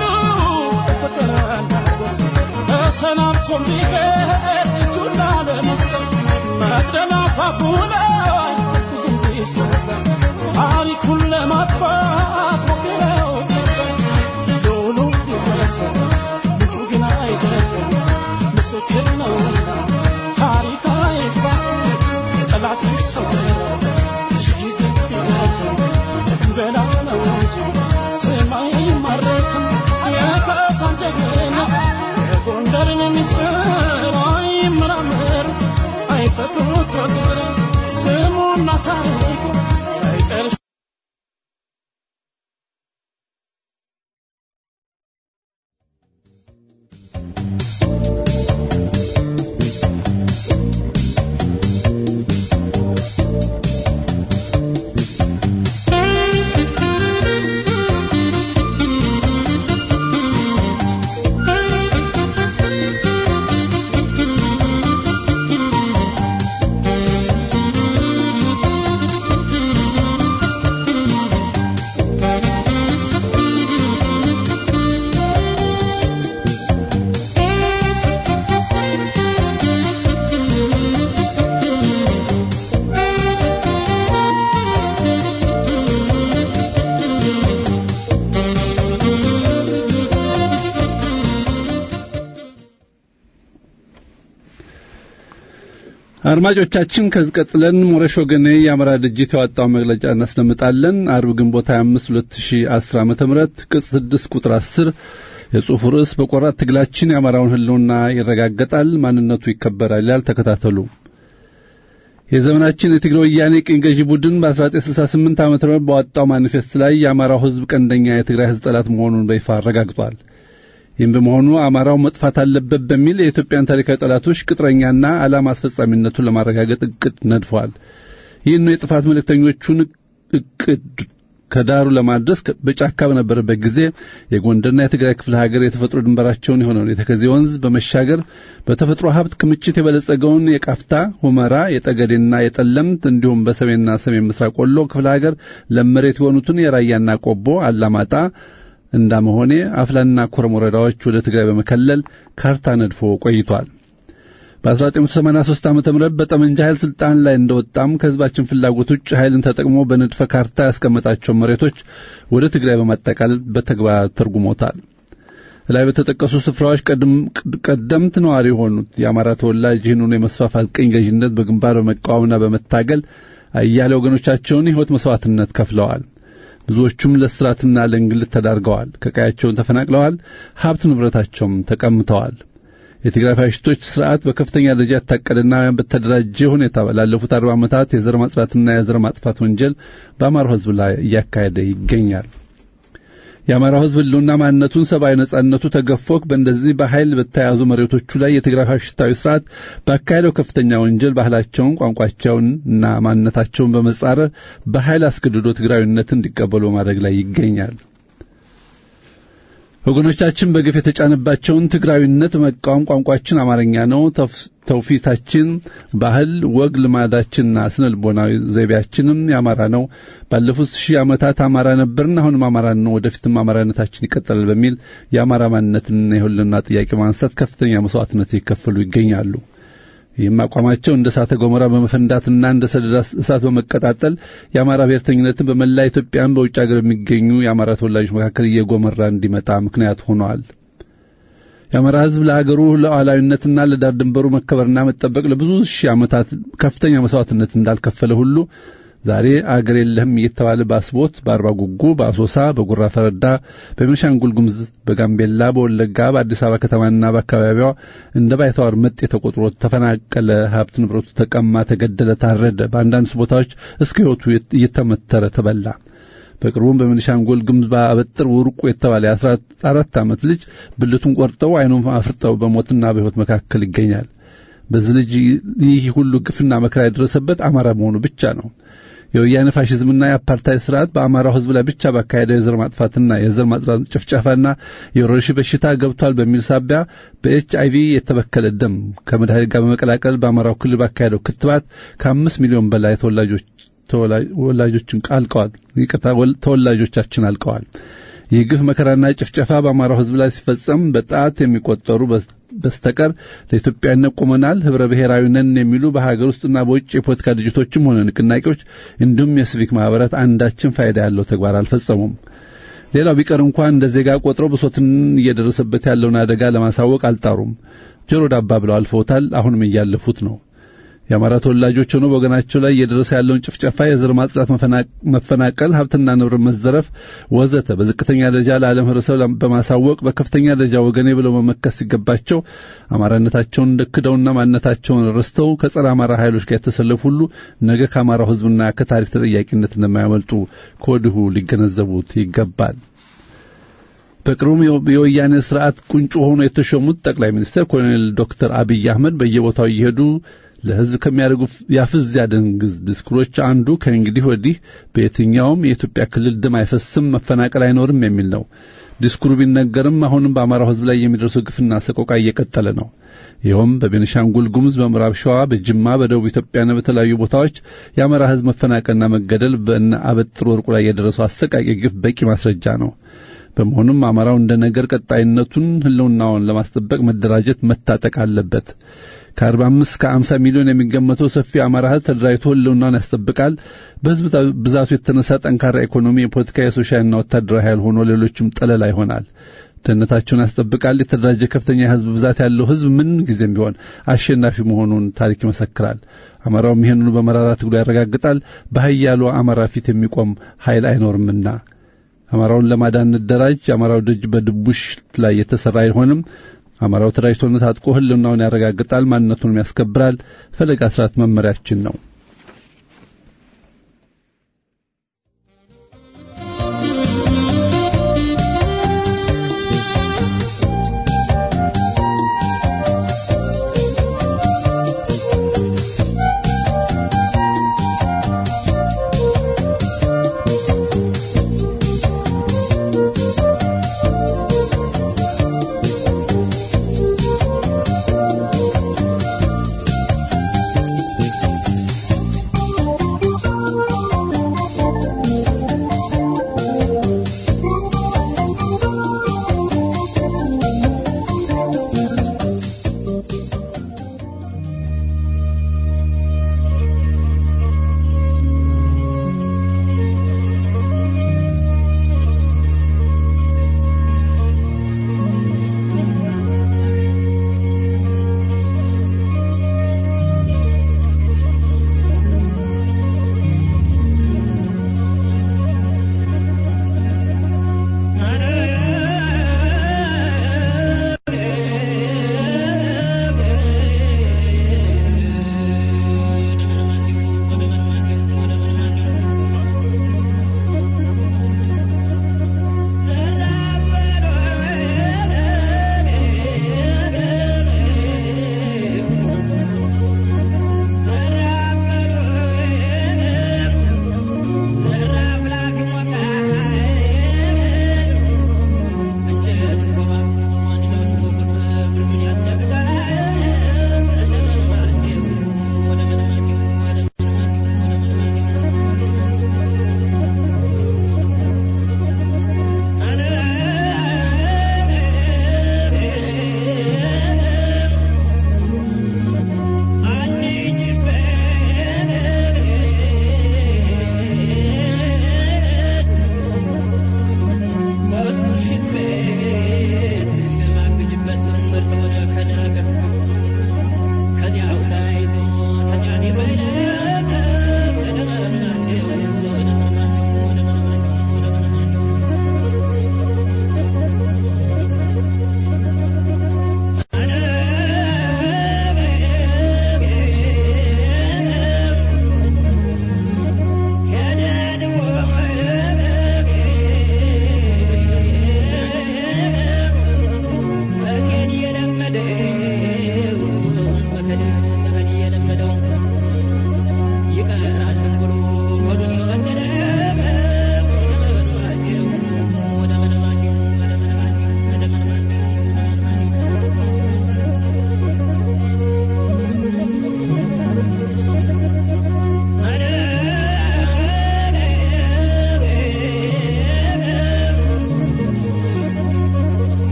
ተሰናብቶም ቢሄድ እጁን ላለመስጠት መቅደላ አፋፉ ላይ ዝም ቢሰበር ታሪኩን ለማጥፋት ሞክረው ዶሉ ቢመለሰት ምንጩ ግን አይደለም ምስክር ነውና ታሪክ አይፋ ጠላትሽ ሰው ሺ ጊዜ ቢደክም በላ ነው እንጂ ስም አይማረክም የካሳን ጀግንነት የጎንደርን ምስጢር አይመራመሩት አይፈቱት በቁጥር ስሙና ታሪኩ ሳይቀር አድማጮቻችን ከዚህ ቀጥለን ሞረሽ ወገኔ የአማራ ድርጅት ያወጣው መግለጫ እናስደምጣለን። አርብ ግንቦት 25 2010 ዓመተ ምህረት ቅጽ 6 ቁጥር 10 የጽሑፉ ርዕስ በቆራት ትግላችን የአማራውን ሕልውና ይረጋገጣል፣ ማንነቱ ይከበራል ይላል። ተከታተሉ። የዘመናችን የትግራይ ወያኔ ቅኝ ገዢ ቡድን በ1968 ዓ.ም ባወጣው ማኒፌስት ላይ የአማራው ሕዝብ ቀንደኛ የትግራይ ሕዝብ ጠላት መሆኑን በይፋ አረጋግጧል። ይህም በመሆኑ አማራው መጥፋት አለበት በሚል የኢትዮጵያን ታሪካዊ ጠላቶች ቅጥረኛና ዓላማ አስፈጻሚነቱን ለማረጋገጥ እቅድ ነድፏል። ይህን የጥፋት መልእክተኞቹን እቅድ ከዳሩ ለማድረስ በጫካ በነበረበት ጊዜ የጎንደርና የትግራይ ክፍለ ሀገር የተፈጥሮ ድንበራቸውን የሆነውን የተከዜ ወንዝ በመሻገር በተፈጥሮ ሀብት ክምችት የበለጸገውን የቃፍታ፣ ሁመራ፣ የጠገዴና የጠለምት እንዲሁም በሰሜንና ሰሜን ምስራቅ ወሎ ክፍለ ሀገር ለመሬት የሆኑትን የራያና ቆቦ፣ አላማጣ እንዳመሆኔ አፍላና ኮረም ወረዳዎች ወደ ትግራይ በመከለል ካርታ ነድፎ ቆይቷል። በ1983 ዓ.ም በጠመንጃ ኃይል ስልጣን ላይ እንደወጣም ከህዝባችን ፍላጎት ውጭ ኃይልን ተጠቅሞ በንድፈ ካርታ ያስቀመጣቸው መሬቶች ወደ ትግራይ በማጠቃለል በተግባር ተርጉሞታል። ላይ በተጠቀሱ ስፍራዎች ቀደምት ነዋሪ የሆኑት የአማራ ተወላጅ ይህንኑ የመስፋፋት ቅኝ ገዥነት በግንባር በመቃወምና በመታገል አያሌ ወገኖቻቸውን የሕይወት መስዋዕትነት ከፍለዋል። ብዙዎቹም ለስራትና ለእንግልት ተዳርገዋል። ከቀያቸውን ተፈናቅለዋል። ሀብት ንብረታቸውም ተቀምተዋል። የትግራይ ፋሽስቶች ስርዓት በከፍተኛ ደረጃ ያታቀደና በተደራጀ ሁኔታ ላለፉት አርባ ዓመታት የዘር ማጽዳትና የዘር ማጥፋት ወንጀል በአማራው ሕዝብ ላይ እያካሄደ ይገኛል። የአማራው ሕዝብ ህልውና ማንነቱን፣ ሰብአዊ ነጻነቱ ተገፎክ በእንደዚህ በኃይል በተያዙ መሬቶቹ ላይ የትግራይ ፋሽስታዊ ስርዓት ባካሄደው ከፍተኛ ወንጀል ባህላቸውን፣ ቋንቋቸውን እና ማንነታቸውን በመጻረር በኃይል አስገድዶ ትግራዊነትን እንዲቀበሉ ማድረግ ላይ ይገኛል። ወገኖቻችን በግፍ የተጫነባቸውን ትግራዊነት በመቃወም ቋንቋችን አማርኛ ነው፣ ተውፊታችን፣ ባህል፣ ወግ፣ ልማዳችንና ስነ ልቦናዊ ዘይቤያችንም የአማራ ነው፣ ባለፉት ሺህ ዓመታት አማራ ነበርን፣ አሁንም አማራ ነው፣ ወደፊትም አማራነታችን ይቀጥላል በሚል የአማራ ማንነትና የህልውና ጥያቄ ማንሳት ከፍተኛ መስዋዕትነት ይከፈሉ ይገኛሉ። ይህም አቋማቸው እንደ እሳተ ገሞራ በመፈንዳትና እንደ ሰደድ እሳት በመቀጣጠል የአማራ ብሔርተኝነትን በመላ ኢትዮጵያን በውጭ ሀገር የሚገኙ የአማራ ተወላጆች መካከል እየጎመራ እንዲመጣ ምክንያት ሆነዋል። የአማራ ሕዝብ ለሀገሩ ሉዓላዊነትና ለዳር ድንበሩ መከበርና መጠበቅ ለብዙ ሺህ ዓመታት ከፍተኛ መስዋዕትነት እንዳልከፈለ ሁሉ ዛሬ አገር የለህም እየተባለ በአስቦት፣ በአርባ ጉጉ፣ በአሶሳ፣ በጉራ ፈረዳ፣ በቤንሻንጉል ጉሙዝ፣ በጋምቤላ፣ በወለጋ፣ በአዲስ አበባ ከተማና በአካባቢዋ እንደ ባይተዋር መጤ ተቆጥሮ ተፈናቀለ፣ ሀብት ንብረቱ ተቀማ፣ ተገደለ፣ ታረደ፣ በአንዳንድ ቦታዎች እስከ ሕይወቱ እየተመተረ ተበላ። በቅርቡም በቤንሻንጉል ጉሙዝ በአበጥር ውርቁ የተባለ የአስራ አራት ዓመት ልጅ ብልቱን ቆርጠው ዓይኑን አፍርጠው በሞትና በሕይወት መካከል ይገኛል። በዚህ ልጅ ይህ ሁሉ ግፍና መከራ የደረሰበት አማራ መሆኑ ብቻ ነው። የወያኔ ፋሽዝምና የአፓርታይድ ስርዓት በአማራው ሕዝብ ላይ ብቻ ባካሄደው የዘር ማጥፋትና የዘር ማጽዳት ጭፍጨፋና የወረርሽኝ በሽታ ገብቷል በሚል ሳቢያ በኤች አይቪ የተበከለ ደም ከመድኃኒት ጋር በመቀላቀል በአማራው ክልል ባካሄደው ክትባት ከአምስት ሚሊዮን በላይ ተወላጆች ተወላጆችን አልቀዋል። ይቅርታ ተወላጆቻችን አልቀዋል። ይህ ግፍ መከራና ጭፍጨፋ በአማራው ሕዝብ ላይ ሲፈጸም በጣት የሚቆጠሩ በስተቀር ለኢትዮጵያነት ቆመናል፣ ህብረ ብሔራዊ ነን የሚሉ በሀገር ውስጥና በውጭ የፖለቲካ ድርጅቶችም ሆነ ንቅናቄዎች እንዲሁም የሲቪክ ማህበራት አንዳችን ፋይዳ ያለው ተግባር አልፈጸሙም። ሌላው ቢቀር እንኳን እንደ ዜጋ ቆጥረው ብሶትን እየደረሰበት ያለውን አደጋ ለማሳወቅ አልጣሩም። ጆሮ ዳባ ብለው አልፈውታል። አሁንም እያለፉት ነው። የአማራ ተወላጆች ሆኖ በወገናቸው ላይ እየደረሰ ያለውን ጭፍጨፋ፣ የዘር ማጽዳት፣ መፈናቀል፣ ሀብትና ንብረት መዘረፍ ወዘተ በዝቅተኛ ደረጃ ለዓለም ህብረተሰብ በማሳወቅ በከፍተኛ ደረጃ ወገኔ ብለው መመከት ሲገባቸው አማራነታቸውን ክደውና ማንነታቸውን ረስተው ከጸረ አማራ ኃይሎች ጋር የተሰለፉ ሁሉ ነገ ከአማራው ህዝብና ከታሪክ ተጠያቂነት እንደማያመልጡ ከወዲሁ ሊገነዘቡት ይገባል። በቅርቡም የወያኔ ስርዓት ቁንጮ ሆኖ የተሾሙት ጠቅላይ ሚኒስትር ኮሎኔል ዶክተር አብይ አህመድ በየቦታው እየሄዱ ለህዝብ ከሚያደርጉ ያፍዝ ያደንግዝ ዲስኩሮች አንዱ ከእንግዲህ ወዲህ በየትኛውም የኢትዮጵያ ክልል ደም አይፈስም፣ መፈናቀል አይኖርም የሚል ነው። ዲስኩሩ ቢነገርም አሁንም በአማራው ህዝብ ላይ የሚደርሰው ግፍና ሰቆቃ እየቀጠለ ነው። ይኸውም በቤኒሻንጉል ጉሙዝ፣ በምዕራብ ሸዋ፣ በጅማ፣ በደቡብ ኢትዮጵያና በተለያዩ ቦታዎች የአማራ ህዝብ መፈናቀልና መገደል በእነ አበጥር ወርቁ ላይ የደረሰው አሰቃቂ ግፍ በቂ ማስረጃ ነው። በመሆኑም አማራው እንደ ነገር ቀጣይነቱን ህልውናውን ለማስጠበቅ መደራጀት መታጠቅ አለበት። ከአርባ አምስት ከአምሳ ሚሊዮን የሚገመተው ሰፊ አማራ ህዝብ ተደራጅቶ ህልውናውን ያስጠብቃል። በህዝብ ብዛቱ የተነሳ ጠንካራ ኢኮኖሚ፣ የፖለቲካ፣ የሶሻልና ወታደራዊ ኃይል ሆኖ ሌሎችም ጠለላ ይሆናል። ደህንነታቸውን ያስጠብቃል። የተደራጀ ከፍተኛ የህዝብ ብዛት ያለው ህዝብ ምን ጊዜም ቢሆን አሸናፊ መሆኑን ታሪክ ይመሰክራል። አማራውም ይህንኑ በመራራ ትግሉ ያረጋግጣል። በኃያሉ አማራ ፊት የሚቆም ኃይል አይኖርምና አማራውን ለማዳን እንደራጅ። የአማራው ደጅ በድቡሽ ላይ የተሰራ አይሆንም። አማራው ተደራጅቶና ታጥቆ ህልውናውን ያረጋግጣል፣ ማንነቱንም ያስከብራል። ፈለጋ ስርዓት መመሪያችን ነው።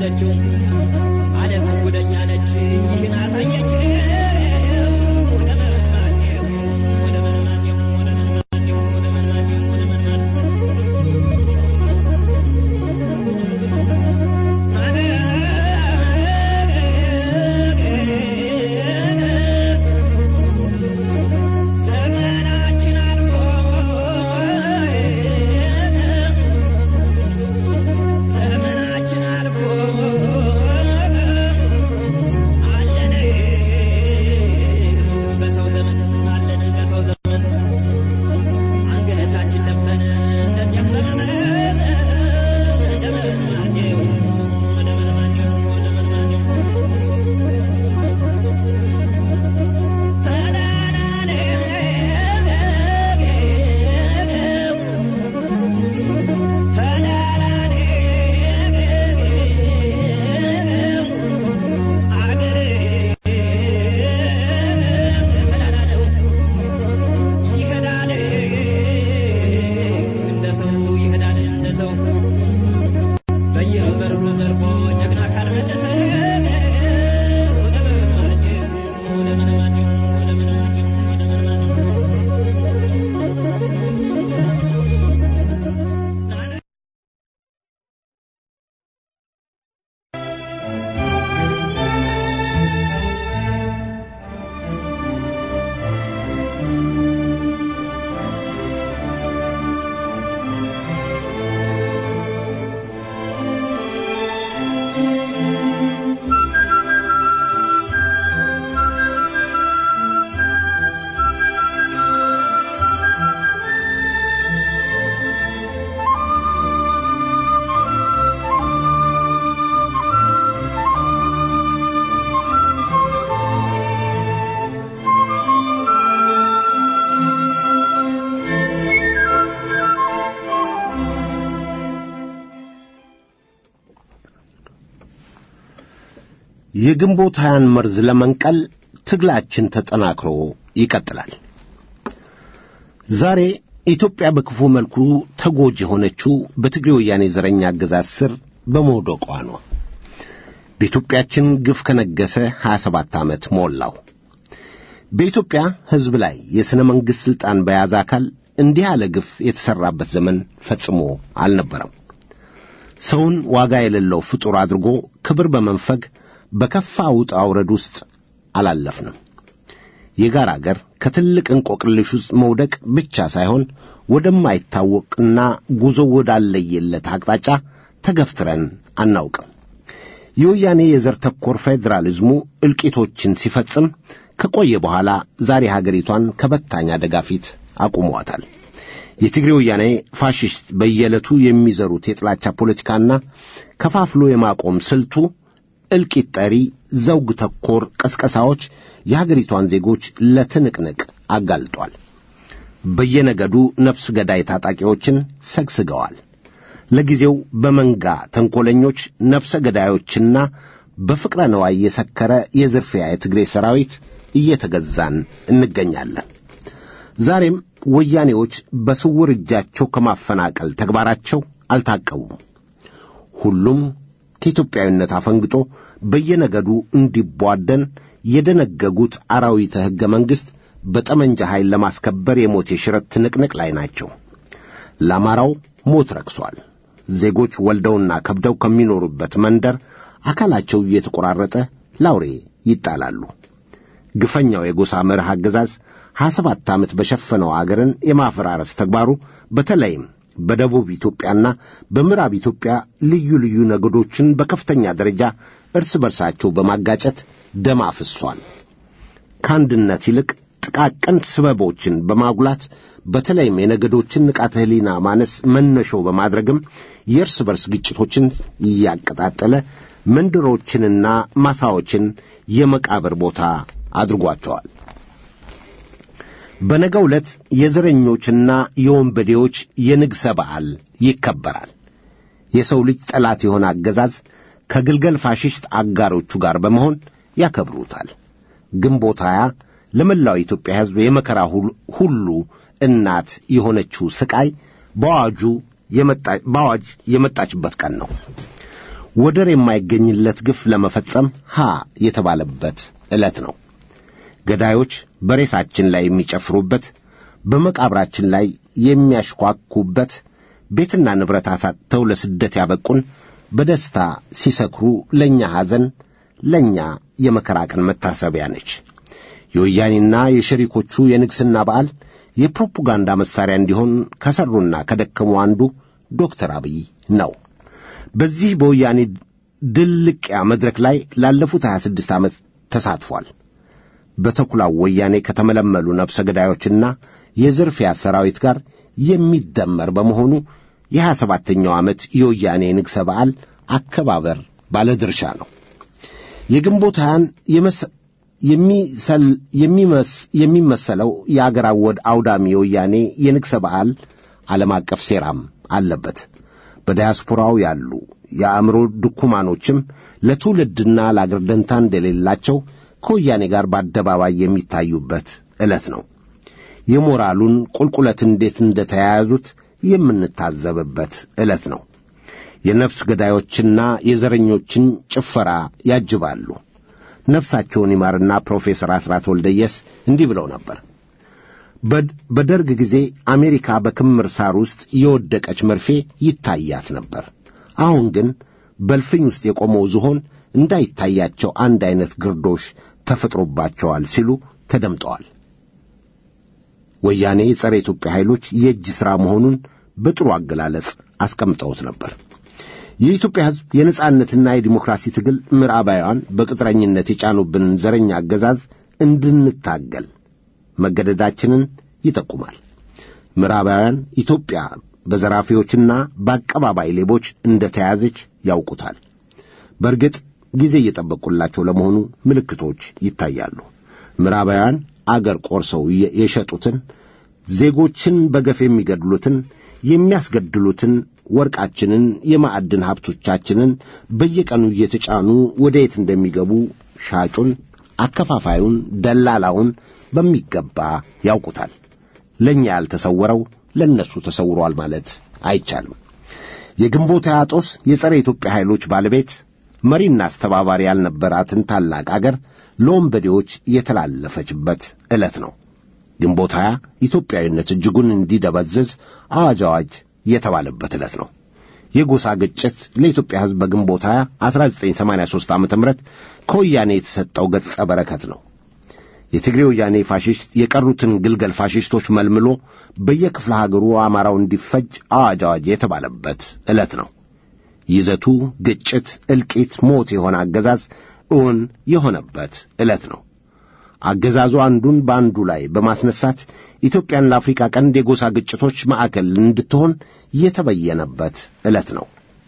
ያዘችው ዓለም ጉደኛ ነች ይህን አሳየች ወደ መናኔው ወደ መናኔው ወደ መናኔው ወደ መናኔው ወደ መናኔው ዘመናችን አልፎ ዘመናችን አልፎ አለን በሰው ዘመን አለን በሰው ዘመን አንገታችን ደፍተን እንደዚያ ዘመን እንደምንማኘው እንደምንማኘው እንደምንማኘው በየበሩ ዘርፎ ጀግና ካልመለሰ ወደ መናኘው ወደ መናኘው ወደ መናኘው ወደ መናኘው የግንቦት ሀያን መርዝ ለመንቀል ትግላችን ተጠናክሮ ይቀጥላል። ዛሬ ኢትዮጵያ በክፉ መልኩ ተጎጂ የሆነችው በትግሬ ወያኔ ዘረኛ አገዛዝ ስር በመውደቋ ነው። በኢትዮጵያችን ግፍ ከነገሰ 27 ዓመት ሞላው። በኢትዮጵያ ሕዝብ ላይ የሥነ መንግሥት ሥልጣን በያዘ አካል እንዲህ ያለ ግፍ የተሠራበት ዘመን ፈጽሞ አልነበረም። ሰውን ዋጋ የሌለው ፍጡር አድርጎ ክብር በመንፈግ በከፋ ውጣ ውረድ ውስጥ አላለፍንም። የጋራ አገር ከትልቅ እንቆቅልሽ ውስጥ መውደቅ ብቻ ሳይሆን ወደማይታወቅና ጉዞ ወዳለየለት አቅጣጫ ተገፍትረን አናውቅም። የወያኔ የዘር ተኮር ፌዴራሊዝሙ እልቂቶችን ሲፈጽም ከቆየ በኋላ ዛሬ ሀገሪቷን ከበታኝ አደጋ ፊት አቁሟታል። የትግሬ ወያኔ ፋሽስት በየዕለቱ የሚዘሩት የጥላቻ ፖለቲካና ከፋፍሎ የማቆም ስልቱ እልቂት ጠሪ ዘውግ ተኮር ቀስቀሳዎች የሀገሪቷን ዜጎች ለትንቅንቅ አጋልጧል። በየነገዱ ነፍስ ገዳይ ታጣቂዎችን ሰግስገዋል። ለጊዜው በመንጋ ተንኰለኞች ነፍሰ ገዳዮችና በፍቅረ ነዋይ የሰከረ የዝርፊያ የትግሬ ሰራዊት እየተገዛን እንገኛለን። ዛሬም ወያኔዎች በስውር እጃቸው ከማፈናቀል ተግባራቸው አልታቀቡም። ሁሉም ከኢትዮጵያዊነት አፈንግጦ በየነገዱ እንዲቧደን የደነገጉት አራዊተ ሕገ መንግሥት በጠመንጃ ኃይል ለማስከበር የሞት የሽረት ትንቅንቅ ላይ ናቸው። ለአማራው ሞት ረክሷል። ዜጎች ወልደውና ከብደው ከሚኖሩበት መንደር አካላቸው እየተቆራረጠ ላውሬ ይጣላሉ። ግፈኛው የጎሳ መርህ አገዛዝ ሀያ ሰባት ዓመት በሸፈነው አገርን የማፈራረስ ተግባሩ በተለይም በደቡብ ኢትዮጵያና በምዕራብ ኢትዮጵያ ልዩ ልዩ ነገዶችን በከፍተኛ ደረጃ እርስ በርሳቸው በማጋጨት ደም አፍሷል። ከአንድነት ይልቅ ጥቃቅን ስበቦችን በማጉላት በተለይም የነገዶችን ንቃተ ሕሊና ማነስ መነሾ በማድረግም የእርስ በርስ ግጭቶችን እያቀጣጠለ መንደሮችንና ማሳዎችን የመቃብር ቦታ አድርጓቸዋል። በነገው ዕለት የዘረኞችና የወንበዴዎች የንግሠ በዓል ይከበራል። የሰው ልጅ ጠላት የሆነ አገዛዝ ከግልገል ፋሽስት አጋሮቹ ጋር በመሆን ያከብሩታል። ግንቦት ሀያ ለመላው የኢትዮጵያ ሕዝብ የመከራ ሁሉ እናት የሆነችው ስቃይ በአዋጁ በአዋጅ የመጣችበት ቀን ነው። ወደር የማይገኝለት ግፍ ለመፈጸም ሀ የተባለበት ዕለት ነው። ገዳዮች በሬሳችን ላይ የሚጨፍሩበት፣ በመቃብራችን ላይ የሚያሽኳኩበት፣ ቤትና ንብረት አሳጥተው ለስደት ያበቁን በደስታ ሲሰክሩ ለእኛ ሐዘን፣ ለእኛ የመከራ ቀን መታሰቢያ ነች። የወያኔና የሸሪኮቹ የንግሥና በዓል የፕሮፓጋንዳ መሣሪያ እንዲሆን ከሠሩና ከደከሙ አንዱ ዶክተር አብይ ነው። በዚህ በወያኔ ድልቅያ መድረክ ላይ ላለፉት 26 ዓመት ተሳትፏል። በተኩላው ወያኔ ከተመለመሉ ነፍሰ ገዳዮችና የዝርፊያ ሰራዊት ጋር የሚደመር በመሆኑ የሀያ ሰባተኛው ዓመት የወያኔ ንግሠ በዓል አከባበር ባለድርሻ ነው። የግንቦት ሃያን የሚመሰለው የአገር አወድ አውዳሚ የወያኔ የንግሠ በዓል ዓለም አቀፍ ሴራም አለበት። በዲያስፖራው ያሉ የአእምሮ ድኩማኖችም ለትውልድና ለአገር ደንታ እንደሌላቸው ከወያኔ ጋር በአደባባይ የሚታዩበት ዕለት ነው። የሞራሉን ቁልቁለት እንዴት እንደተያያዙት የምንታዘብበት ዕለት ነው። የነፍስ ገዳዮችና የዘረኞችን ጭፈራ ያጅባሉ። ነፍሳቸውን ይማርና ፕሮፌሰር አስራት ወልደየስ እንዲህ ብለው ነበር። በደርግ ጊዜ አሜሪካ በክምር ሳር ውስጥ የወደቀች መርፌ ይታያት ነበር። አሁን ግን በልፍኝ ውስጥ የቆመው ዝሆን እንዳይታያቸው አንድ ዐይነት ግርዶሽ ተፈጥሮባቸዋል ሲሉ ተደምጠዋል። ወያኔ የጸረ ኢትዮጵያ ኃይሎች የእጅ ሥራ መሆኑን በጥሩ አገላለጽ አስቀምጠውት ነበር። የኢትዮጵያ ሕዝብ የነጻነትና የዲሞክራሲ ትግል ምዕራባውያን በቅጥረኝነት የጫኑብንን ዘረኛ አገዛዝ እንድንታገል መገደዳችንን ይጠቁማል። ምዕራባውያን ኢትዮጵያ በዘራፊዎችና በአቀባባይ ሌቦች እንደ ተያዘች ያውቁታል። በእርግጥ ጊዜ እየጠበቁላቸው ለመሆኑ ምልክቶች ይታያሉ። ምዕራባውያን አገር ቆርሰው የሸጡትን፣ ዜጎችን በገፍ የሚገድሉትን፣ የሚያስገድሉትን፣ ወርቃችንን፣ የማዕድን ሀብቶቻችንን በየቀኑ እየተጫኑ ወደ የት እንደሚገቡ ሻጩን፣ አከፋፋዩን፣ ደላላውን በሚገባ ያውቁታል። ለእኛ ያልተሰወረው ለእነሱ ተሰውሯል ማለት አይቻልም። የግንቦት አጦስ የጸረ ኢትዮጵያ ኃይሎች ባለቤት መሪና አስተባባሪ ያልነበራትን ታላቅ አገር ለወንበዴዎች የተላለፈችበት ዕለት ነው። ግንቦት ሀያ ኢትዮጵያዊነት እጅጉን እንዲደበዝዝ አዋጅ አዋጅ የተባለበት ዕለት ነው። የጎሳ ግጭት ለኢትዮጵያ ሕዝብ በግንቦት 20 1983 ዓ ም ከወያኔ የተሰጠው ገጸ በረከት ነው። የትግሬ ወያኔ ፋሽስት የቀሩትን ግልገል ፋሽስቶች መልምሎ በየክፍለ ሀገሩ አማራው እንዲፈጅ አዋጅ አዋጅ የተባለበት ዕለት ነው። ይዘቱ ግጭት፣ እልቂት፣ ሞት የሆነ አገዛዝ እውን የሆነበት ዕለት ነው። አገዛዙ አንዱን በአንዱ ላይ በማስነሳት ኢትዮጵያን ለአፍሪካ ቀንድ የጎሳ ግጭቶች ማዕከል እንድትሆን የተበየነበት ዕለት ነው።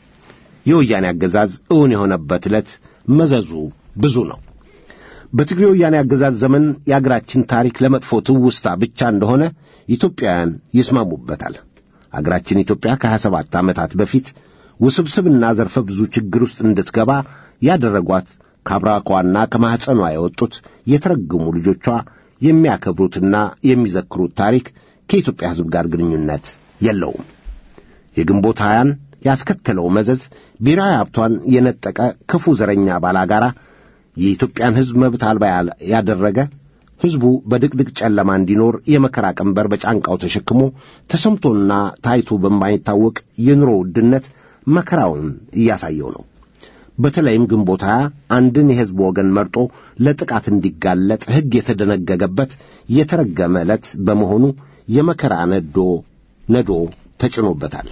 የወያኔ አገዛዝ እውን የሆነበት ዕለት መዘዙ ብዙ ነው። በትግሬ ወያኔ አገዛዝ ዘመን የአገራችን ታሪክ ለመጥፎ ትውስታ ብቻ እንደሆነ ኢትዮጵያውያን ይስማሙበታል። አገራችን ኢትዮጵያ ከሀያ ሰባት ዓመታት በፊት ውስብስብና ዘርፈ ብዙ ችግር ውስጥ እንድትገባ ያደረጓት ከአብራኳና ከማኅፀኗ የወጡት የተረገሙ ልጆቿ የሚያከብሩትና የሚዘክሩት ታሪክ ከኢትዮጵያ ሕዝብ ጋር ግንኙነት የለውም። የግንቦት ሀያን ያስከተለው መዘዝ ብሔራዊ ሀብቷን የነጠቀ ክፉ ዘረኛ ባላጋራ የኢትዮጵያን ሕዝብ መብት አልባ ያደረገ ሕዝቡ በድቅድቅ ጨለማ እንዲኖር የመከራ ቀንበር በጫንቃው ተሸክሞ ተሰምቶና ታይቶ በማይታወቅ የኑሮ ውድነት መከራውን እያሳየው ነው። በተለይም ግንቦት ሀያ አንድን የሕዝብ ወገን መርጦ ለጥቃት እንዲጋለጥ ሕግ የተደነገገበት የተረገመ ዕለት በመሆኑ የመከራ ነዶ ነዶ ተጭኖበታል።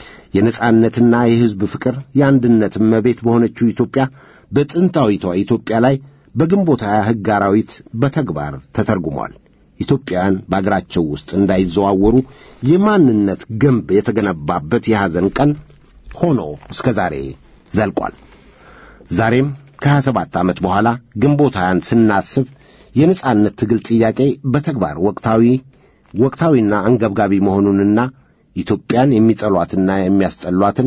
የነጻነትና የሕዝብ ፍቅር የአንድነት እመቤት በሆነችው ኢትዮጵያ በጥንታዊቷ ኢትዮጵያ ላይ በግንቦት ሀያ ሕግ አራዊት በተግባር ተተርጉሟል። ኢትዮጵያውያን በአገራቸው ውስጥ እንዳይዘዋወሩ የማንነት ግንብ የተገነባበት የሐዘን ቀን ሆኖ እስከ ዛሬ ዘልቋል። ዛሬም ከሀያ ሰባት ዓመት በኋላ ግንቦት ሀያን ስናስብ የነጻነት ትግል ጥያቄ በተግባር ወቅታዊ ወቅታዊና አንገብጋቢ መሆኑንና ኢትዮጵያን የሚጠሏትና የሚያስጠሏትን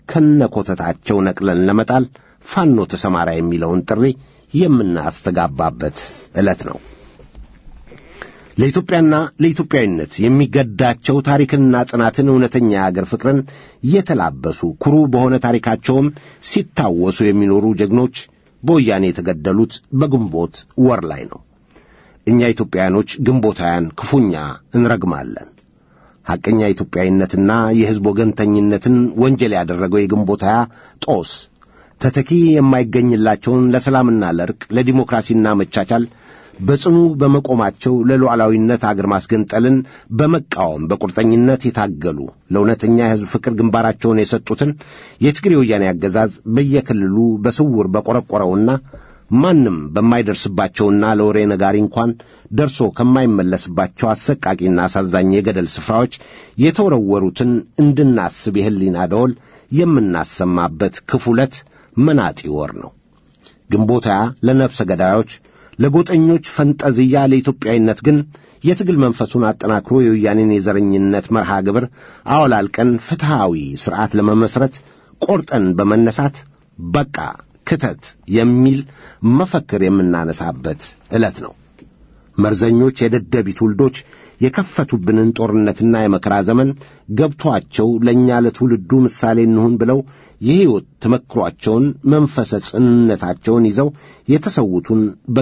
ከነኮተታቸው ነቅለን ለመጣል ፋኖ ተሰማራ የሚለውን ጥሪ የምናስተጋባበት ዕለት ነው። ለኢትዮጵያና ለኢትዮጵያዊነት የሚገዳቸው ታሪክንና ጽናትን እውነተኛ የአገር ፍቅርን እየተላበሱ ኩሩ በሆነ ታሪካቸውም ሲታወሱ የሚኖሩ ጀግኖች በወያኔ የተገደሉት በግንቦት ወር ላይ ነው። እኛ ኢትዮጵያውያኖች ግንቦታውያን ክፉኛ እንረግማለን። ሐቀኛ ኢትዮጵያዊነትና የሕዝብ ወገንተኝነትን ወንጀል ያደረገው የግንቦት ሃያ ጦስ ተተኪ የማይገኝላቸውን ለሰላምና ለእርቅ ለዲሞክራሲና መቻቻል በጽኑ በመቆማቸው ለሉዓላዊነት አገር ማስገንጠልን በመቃወም በቁርጠኝነት የታገሉ ለእውነተኛ የሕዝብ ፍቅር ግንባራቸውን የሰጡትን የትግሬ ወያኔ አገዛዝ በየክልሉ በስውር በቆረቆረውና ማንም በማይደርስባቸውና ለወሬ ነጋሪ እንኳን ደርሶ ከማይመለስባቸው አሰቃቂና አሳዛኝ የገደል ስፍራዎች የተወረወሩትን እንድናስብ የሕሊና ደወል የምናሰማበት ክፉ ዕለት መናጢ ወር ነው። ግንቦት ሃያ ለነፍሰ ገዳዮች ለጎጠኞች ፈንጠዝያ ለኢትዮጵያዊነት ግን የትግል መንፈሱን አጠናክሮ የወያኔን የዘረኝነት መርሃ ግብር አወላልቀን ፍትሐዊ ሥርዓት ለመመስረት ቆርጠን በመነሳት በቃ ክተት የሚል መፈክር የምናነሳበት ዕለት ነው። መርዘኞች የደደቢት ውልዶች የከፈቱብንን ጦርነትና የመከራ ዘመን ገብቶአቸው ለእኛ ለትውልዱ ምሳሌ እንሁን ብለው የሕይወት ተመክሯቸውን መንፈሰ ጽንነታቸውን ይዘው የተሰዉትን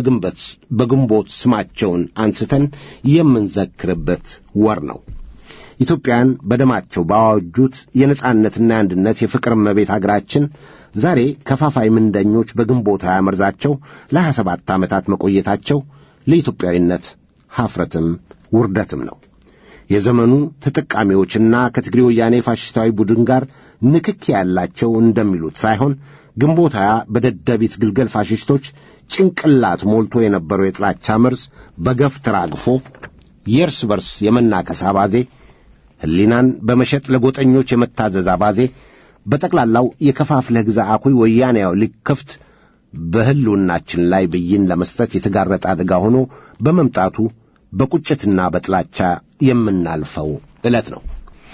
በግንቦት ስማቸውን አንስተን የምንዘክርበት ወር ነው። ኢትዮጵያን በደማቸው ባዋጁት የነጻነትና የአንድነት የፍቅር እመቤት አገራችን ዛሬ ከፋፋይ ምንደኞች በግንቦት ሃያ መርዛቸው ለሀያ ሰባት ዓመታት መቆየታቸው ለኢትዮጵያዊነት ሐፍረትም ውርደትም ነው። የዘመኑ ተጠቃሚዎችና ከትግሬ ወያኔ ፋሽስታዊ ቡድን ጋር ንክኪ ያላቸው እንደሚሉት ሳይሆን ግንቦት ሃያ በደደቢት ግልገል ፋሽስቶች ጭንቅላት ሞልቶ የነበረው የጥላቻ መርዝ በገፍ ተራግፎ የእርስ በርስ የመናከስ አባዜ፣ ሕሊናን በመሸጥ ለጎጠኞች የመታዘዝ አባዜ፣ በጠቅላላው የከፋፍለህ ግዛ አኩይ ወያኔያው ሊከፍት በሕልውናችን ላይ ብይን ለመስጠት የተጋረጠ አደጋ ሆኖ በመምጣቱ በቁጭትና በጥላቻ የምናልፈው ዕለት ነው።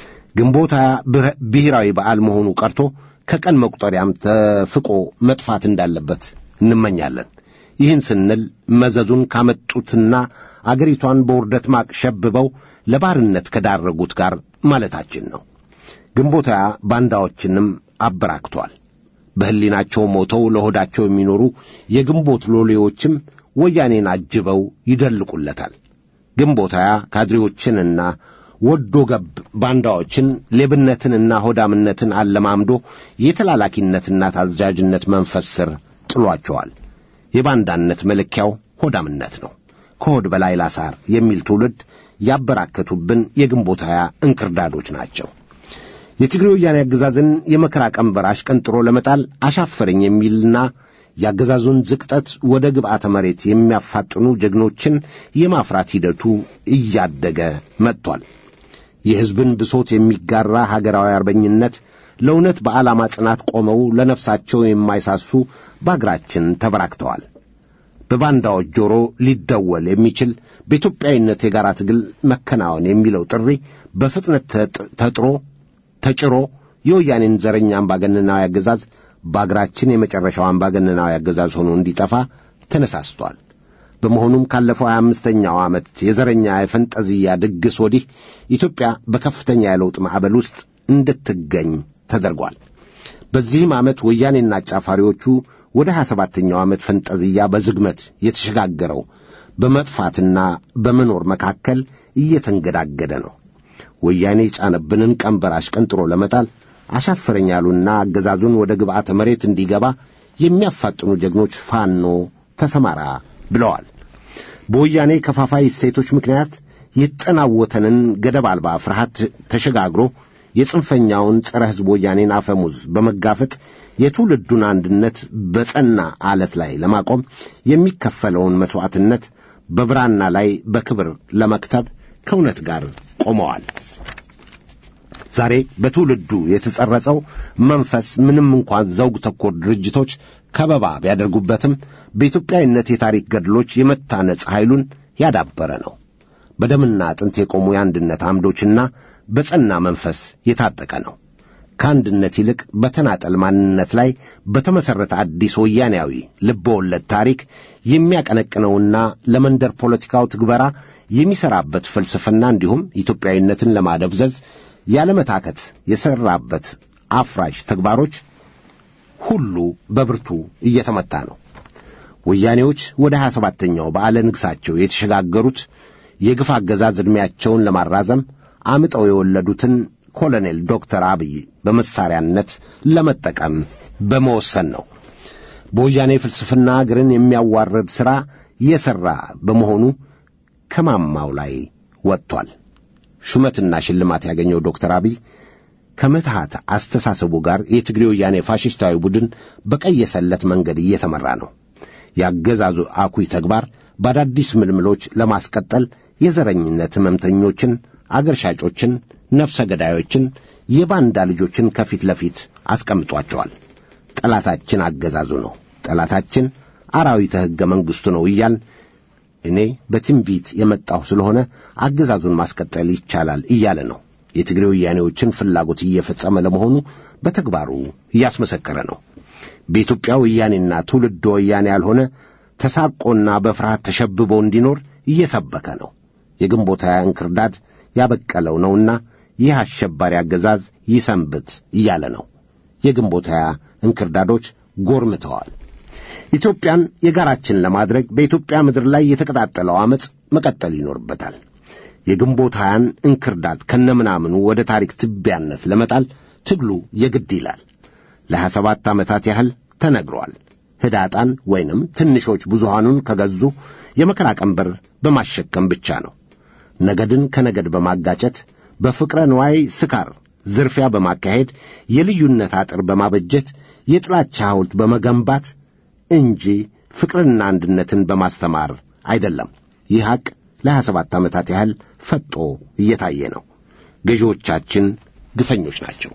ግንቦት ሃያ ብሔራዊ በዓል መሆኑ ቀርቶ ከቀን መቁጠሪያም ተፍቆ መጥፋት እንዳለበት እንመኛለን። ይህን ስንል መዘዙን ካመጡትና አገሪቷን በውርደት ማቅ ሸብበው ለባርነት ከዳረጉት ጋር ማለታችን ነው። ግንቦት ሃያ ባንዳዎችንም አበራክቷል። በሕሊናቸው ሞተው ለሆዳቸው የሚኖሩ የግንቦት ሎሌዎችም ወያኔን አጅበው ይደልቁለታል። ግንቦት ሃያ ካድሬዎችንና ወዶ ገብ ባንዳዎችን ሌብነትንና ሆዳምነትን አለማምዶ የተላላኪነትና ታዛዥነት መንፈስ ስር ጥሏቸዋል። የባንዳነት መለኪያው ሆዳምነት ነው። ከሆድ በላይ ላሳር የሚል ትውልድ ያበራከቱብን የግንቦት ሃያ እንክርዳዶች ናቸው። የትግሬ ወያኔ አገዛዝን የመከራ ቀንበር አሽቀንጥሮ ለመጣል አሻፈረኝ የሚልና የአገዛዙን ዝቅጠት ወደ ግብዓተ መሬት የሚያፋጥኑ ጀግኖችን የማፍራት ሂደቱ እያደገ መጥቷል። የሕዝብን ብሶት የሚጋራ ሀገራዊ አርበኝነት ለእውነት በዓላማ ጽናት ቆመው ለነፍሳቸው የማይሳሱ በአገራችን ተበራክተዋል። በባንዳዎች ጆሮ ሊደወል የሚችል በኢትዮጵያዊነት የጋራ ትግል መከናወን የሚለው ጥሪ በፍጥነት ተጥሮ ተጭሮ የወያኔን ዘረኛ አምባገነናዊ አገዛዝ በአገራችን የመጨረሻው አምባገነናዊ አገዛዝ ሆኖ እንዲጠፋ ተነሳስቷል። በመሆኑም ካለፈው ሀያ አምስተኛው ዓመት የዘረኛ የፈንጠዝያ ድግስ ወዲህ ኢትዮጵያ በከፍተኛ የለውጥ ማዕበል ውስጥ እንድትገኝ ተደርጓል። በዚህም ዓመት ወያኔና አጫፋሪዎቹ ወደ ሀያ ሰባተኛው ዓመት ፈንጠዝያ በዝግመት የተሸጋገረው በመጥፋትና በመኖር መካከል እየተንገዳገደ ነው። ወያኔ የጫነብንን ቀንበር አሽቀንጥሮ ለመጣል አሻፈረኝ ያሉና አገዛዙን ወደ ግብዓተ መሬት እንዲገባ የሚያፋጥኑ ጀግኖች ፋኖ ተሰማራ ብለዋል። በወያኔ ከፋፋይ እሴቶች ምክንያት የተጠናወተንን ገደብ አልባ ፍርሃት ተሸጋግሮ የጽንፈኛውን ጸረ ሕዝብ ወያኔን አፈሙዝ በመጋፈጥ የትውልዱን አንድነት በጸና አለት ላይ ለማቆም የሚከፈለውን መሥዋዕትነት በብራና ላይ በክብር ለመክተብ ከእውነት ጋር ቆመዋል። ዛሬ በትውልዱ የተጸረጸው መንፈስ ምንም እንኳን ዘውግ ተኮር ድርጅቶች ከበባ ቢያደርጉበትም በኢትዮጵያዊነት የታሪክ ገድሎች የመታነጽ ኃይሉን ያዳበረ ነው። በደምና አጥንት የቆሙ የአንድነት አምዶችና በጸና መንፈስ የታጠቀ ነው። ከአንድነት ይልቅ በተናጠል ማንነት ላይ በተመሠረተ አዲስ ወያኔያዊ ልበወለድ ታሪክ የሚያቀነቅነውና ለመንደር ፖለቲካው ትግበራ የሚሠራበት ፍልስፍና እንዲሁም ኢትዮጵያዊነትን ለማደብዘዝ ያለመታከት የሠራበት አፍራሽ ተግባሮች ሁሉ በብርቱ እየተመታ ነው። ወያኔዎች ወደ ሀያ ሰባተኛው በዓለ ንግሣቸው የተሸጋገሩት የግፍ አገዛዝ ዕድሜያቸውን ለማራዘም አምጠው የወለዱትን ኮሎኔል ዶክተር አብይ በመሳሪያነት ለመጠቀም በመወሰን ነው። በወያኔ ፍልስፍና አገርን የሚያዋርድ ሥራ የሠራ በመሆኑ ከማማው ላይ ወጥቷል። ሹመትና ሽልማት ያገኘው ዶክተር አብይ ከምትሃት አስተሳሰቡ ጋር የትግሬ ወያኔ ፋሽስታዊ ቡድን በቀየሰለት መንገድ እየተመራ ነው። የአገዛዙ አኩይ ተግባር በአዳዲስ ምልምሎች ለማስቀጠል የዘረኝነት ሕመምተኞችን፣ አገር ሻጮችን፣ ነፍሰ ገዳዮችን፣ የባንዳ ልጆችን ከፊት ለፊት አስቀምጧቸዋል። ጠላታችን አገዛዙ ነው፣ ጠላታችን አራዊተ ሕገ መንግሥቱ ነው እያል እኔ በትንቢት የመጣሁ ስለሆነ አገዛዙን ማስቀጠል ይቻላል እያለ ነው። የትግሬ ወያኔዎችን ፍላጎት እየፈጸመ ለመሆኑ በተግባሩ እያስመሰከረ ነው። በኢትዮጵያ ወያኔና ትውልድ ወያኔ ያልሆነ ተሳቆና በፍርሃት ተሸብቦ እንዲኖር እየሰበከ ነው። የግንቦት ሃያ እንክርዳድ ያበቀለው ነውና ይህ አሸባሪ አገዛዝ ይሰንብት እያለ ነው። የግንቦት ሃያ እንክርዳዶች ጎርምተዋል። ኢትዮጵያን የጋራችን ለማድረግ በኢትዮጵያ ምድር ላይ የተቀጣጠለው ዓመፅ መቀጠል ይኖርበታል። የግንቦት ሃያን እንክርዳድ ከነምናምኑ ወደ ታሪክ ትቢያነት ለመጣል ትግሉ የግድ ይላል። ለሀያ ሰባት ዓመታት ያህል ተነግሯል። ህዳጣን ወይንም ትንሾች ብዙሃኑን ከገዙ የመከራ ቀንበር በማሸከም ብቻ ነው። ነገድን ከነገድ በማጋጨት በፍቅረ ንዋይ ስካር ዝርፊያ በማካሄድ የልዩነት አጥር በማበጀት የጥላቻ ሐውልት በመገንባት እንጂ ፍቅርና አንድነትን በማስተማር አይደለም። ይህ ሐቅ ለሀያ ሰባት ዓመታት ያህል ፈጦ እየታየ ነው። ገዢዎቻችን ግፈኞች ናቸው።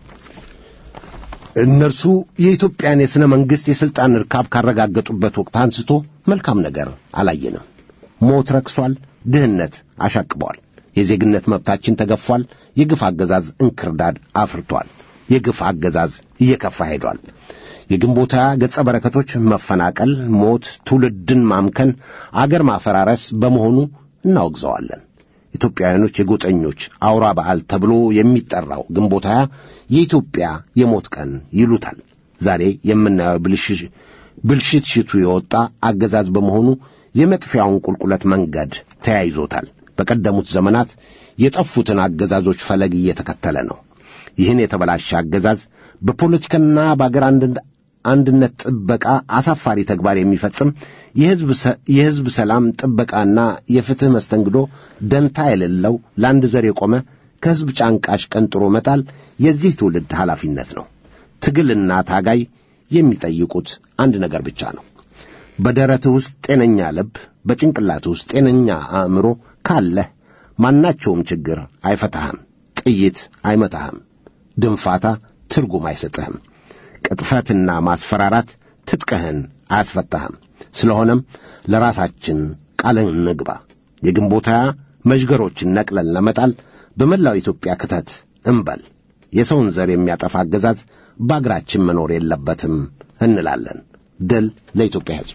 እነርሱ የኢትዮጵያን የሥነ መንግሥት የሥልጣን ርካብ ካረጋገጡበት ወቅት አንስቶ መልካም ነገር አላየንም። ሞት ረክሷል። ድህነት አሻቅቧል። የዜግነት መብታችን ተገፏል። የግፍ አገዛዝ እንክርዳድ አፍርቷል። የግፍ አገዛዝ እየከፋ ሄዷል። የግንቦት ሃያ ገጸ በረከቶች መፈናቀል፣ ሞት፣ ትውልድን ማምከን፣ አገር ማፈራረስ በመሆኑ እናወግዘዋለን። ኢትዮጵያውያኖች የጎጠኞች አውራ በዓል ተብሎ የሚጠራው ግንቦት ሃያ የኢትዮጵያ የሞት ቀን ይሉታል። ዛሬ የምናየው ብልሽትሽቱ የወጣ አገዛዝ በመሆኑ የመጥፊያውን ቁልቁለት መንገድ ተያይዞታል። በቀደሙት ዘመናት የጠፉትን አገዛዞች ፈለግ እየተከተለ ነው። ይህን የተበላሸ አገዛዝ በፖለቲካና በአገር አንድነት ጥበቃ አሳፋሪ ተግባር የሚፈጽም የሕዝብ ሰላም ጥበቃና የፍትሕ መስተንግዶ ደንታ የሌለው ለአንድ ዘር የቆመ ከሕዝብ ጫንቃሽ ቀንጥሮ መጣል የዚህ ትውልድ ኃላፊነት ነው። ትግልና ታጋይ የሚጠይቁት አንድ ነገር ብቻ ነው። በደረትህ ውስጥ ጤነኛ ልብ፣ በጭንቅላትህ ውስጥ ጤነኛ አእምሮ ካለህ ማናቸውም ችግር አይፈታህም። ጥይት አይመታህም። ድንፋታ ትርጉም አይሰጥህም። ቅጥፈትና ማስፈራራት ትጥቅህን አያስፈታህም። ስለሆነም ለራሳችን ቃል እንግባ። የግንቦት ሃያ መዥገሮችን ነቅለን ለመጣል በመላው ኢትዮጵያ ክተት እንበል። የሰውን ዘር የሚያጠፋ አገዛዝ በአገራችን መኖር የለበትም እንላለን። ድል ለኢትዮጵያ ሕዝብ።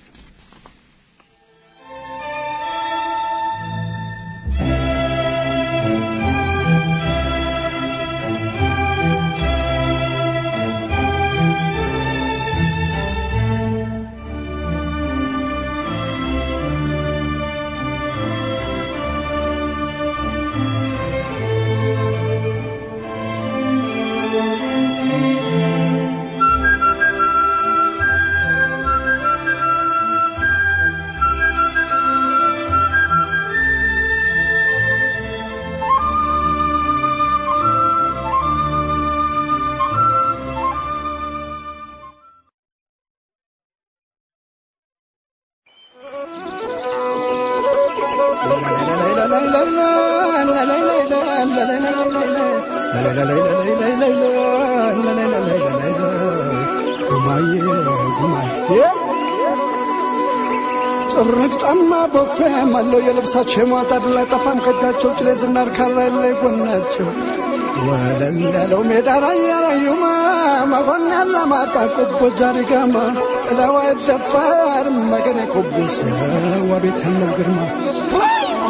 ጥርቅ ጫማ ቦፌ ማለው የልብሳቸው የሟጣድ ላይ ጠፋም ከእጃቸው ጭሌ ዝናር ካራ ላይ ጎናቸው ወለል ያለው ሜዳ ላይ ያላዩማ መሆን ያለ ማጣ ቁቦ ጃሪጋማ ጥላዋ ደፋር መገኔ ኮቡሰ ወቤት ያለው ግርማ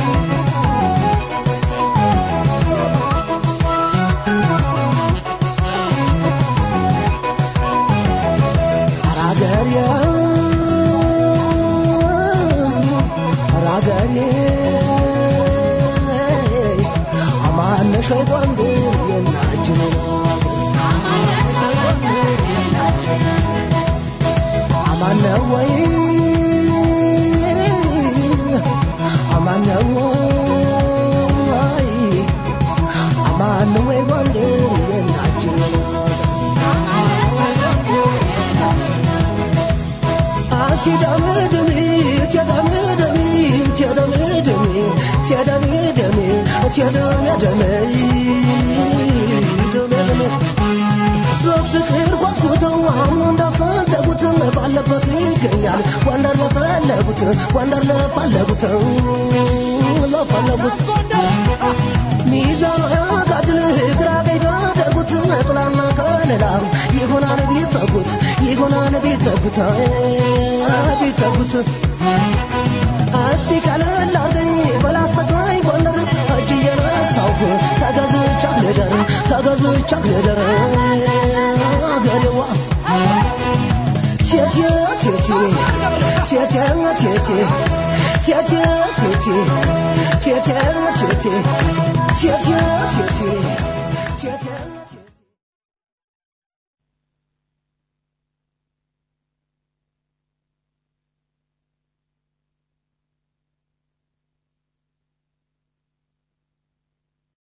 ትደምድሚ ትደምድሚ ትደምድሚ ትደምድሚ ትደምድሚ ትደምድሚ በፍቅር ጓጉተው አሁን እንዳሰደጉት ባለበት ይገኛል ወንደር ለፈለጉት ወንደር ለፈለጉት ለፈለጉት ሚዛኑ ያጋድል ግራ ቀኝ ቢያደርጉት ጥላና ከለላ ይሆናል ቢጠጉት ይሆናል ቢጠጉት ቢጠጉት እስቲ ቀለል አርገኝ በላስተግራይ ጎንደር እጅ እየነሳሁ ተገዝቻት ልደር ተገዝቻት ልደር አገሬዋ ቴቴ ቴቴ ቴቴ ቴቴ ቴቴ ቴቴ ቴቴ ቴቴ ቴቴ ቴቴ ቴቴ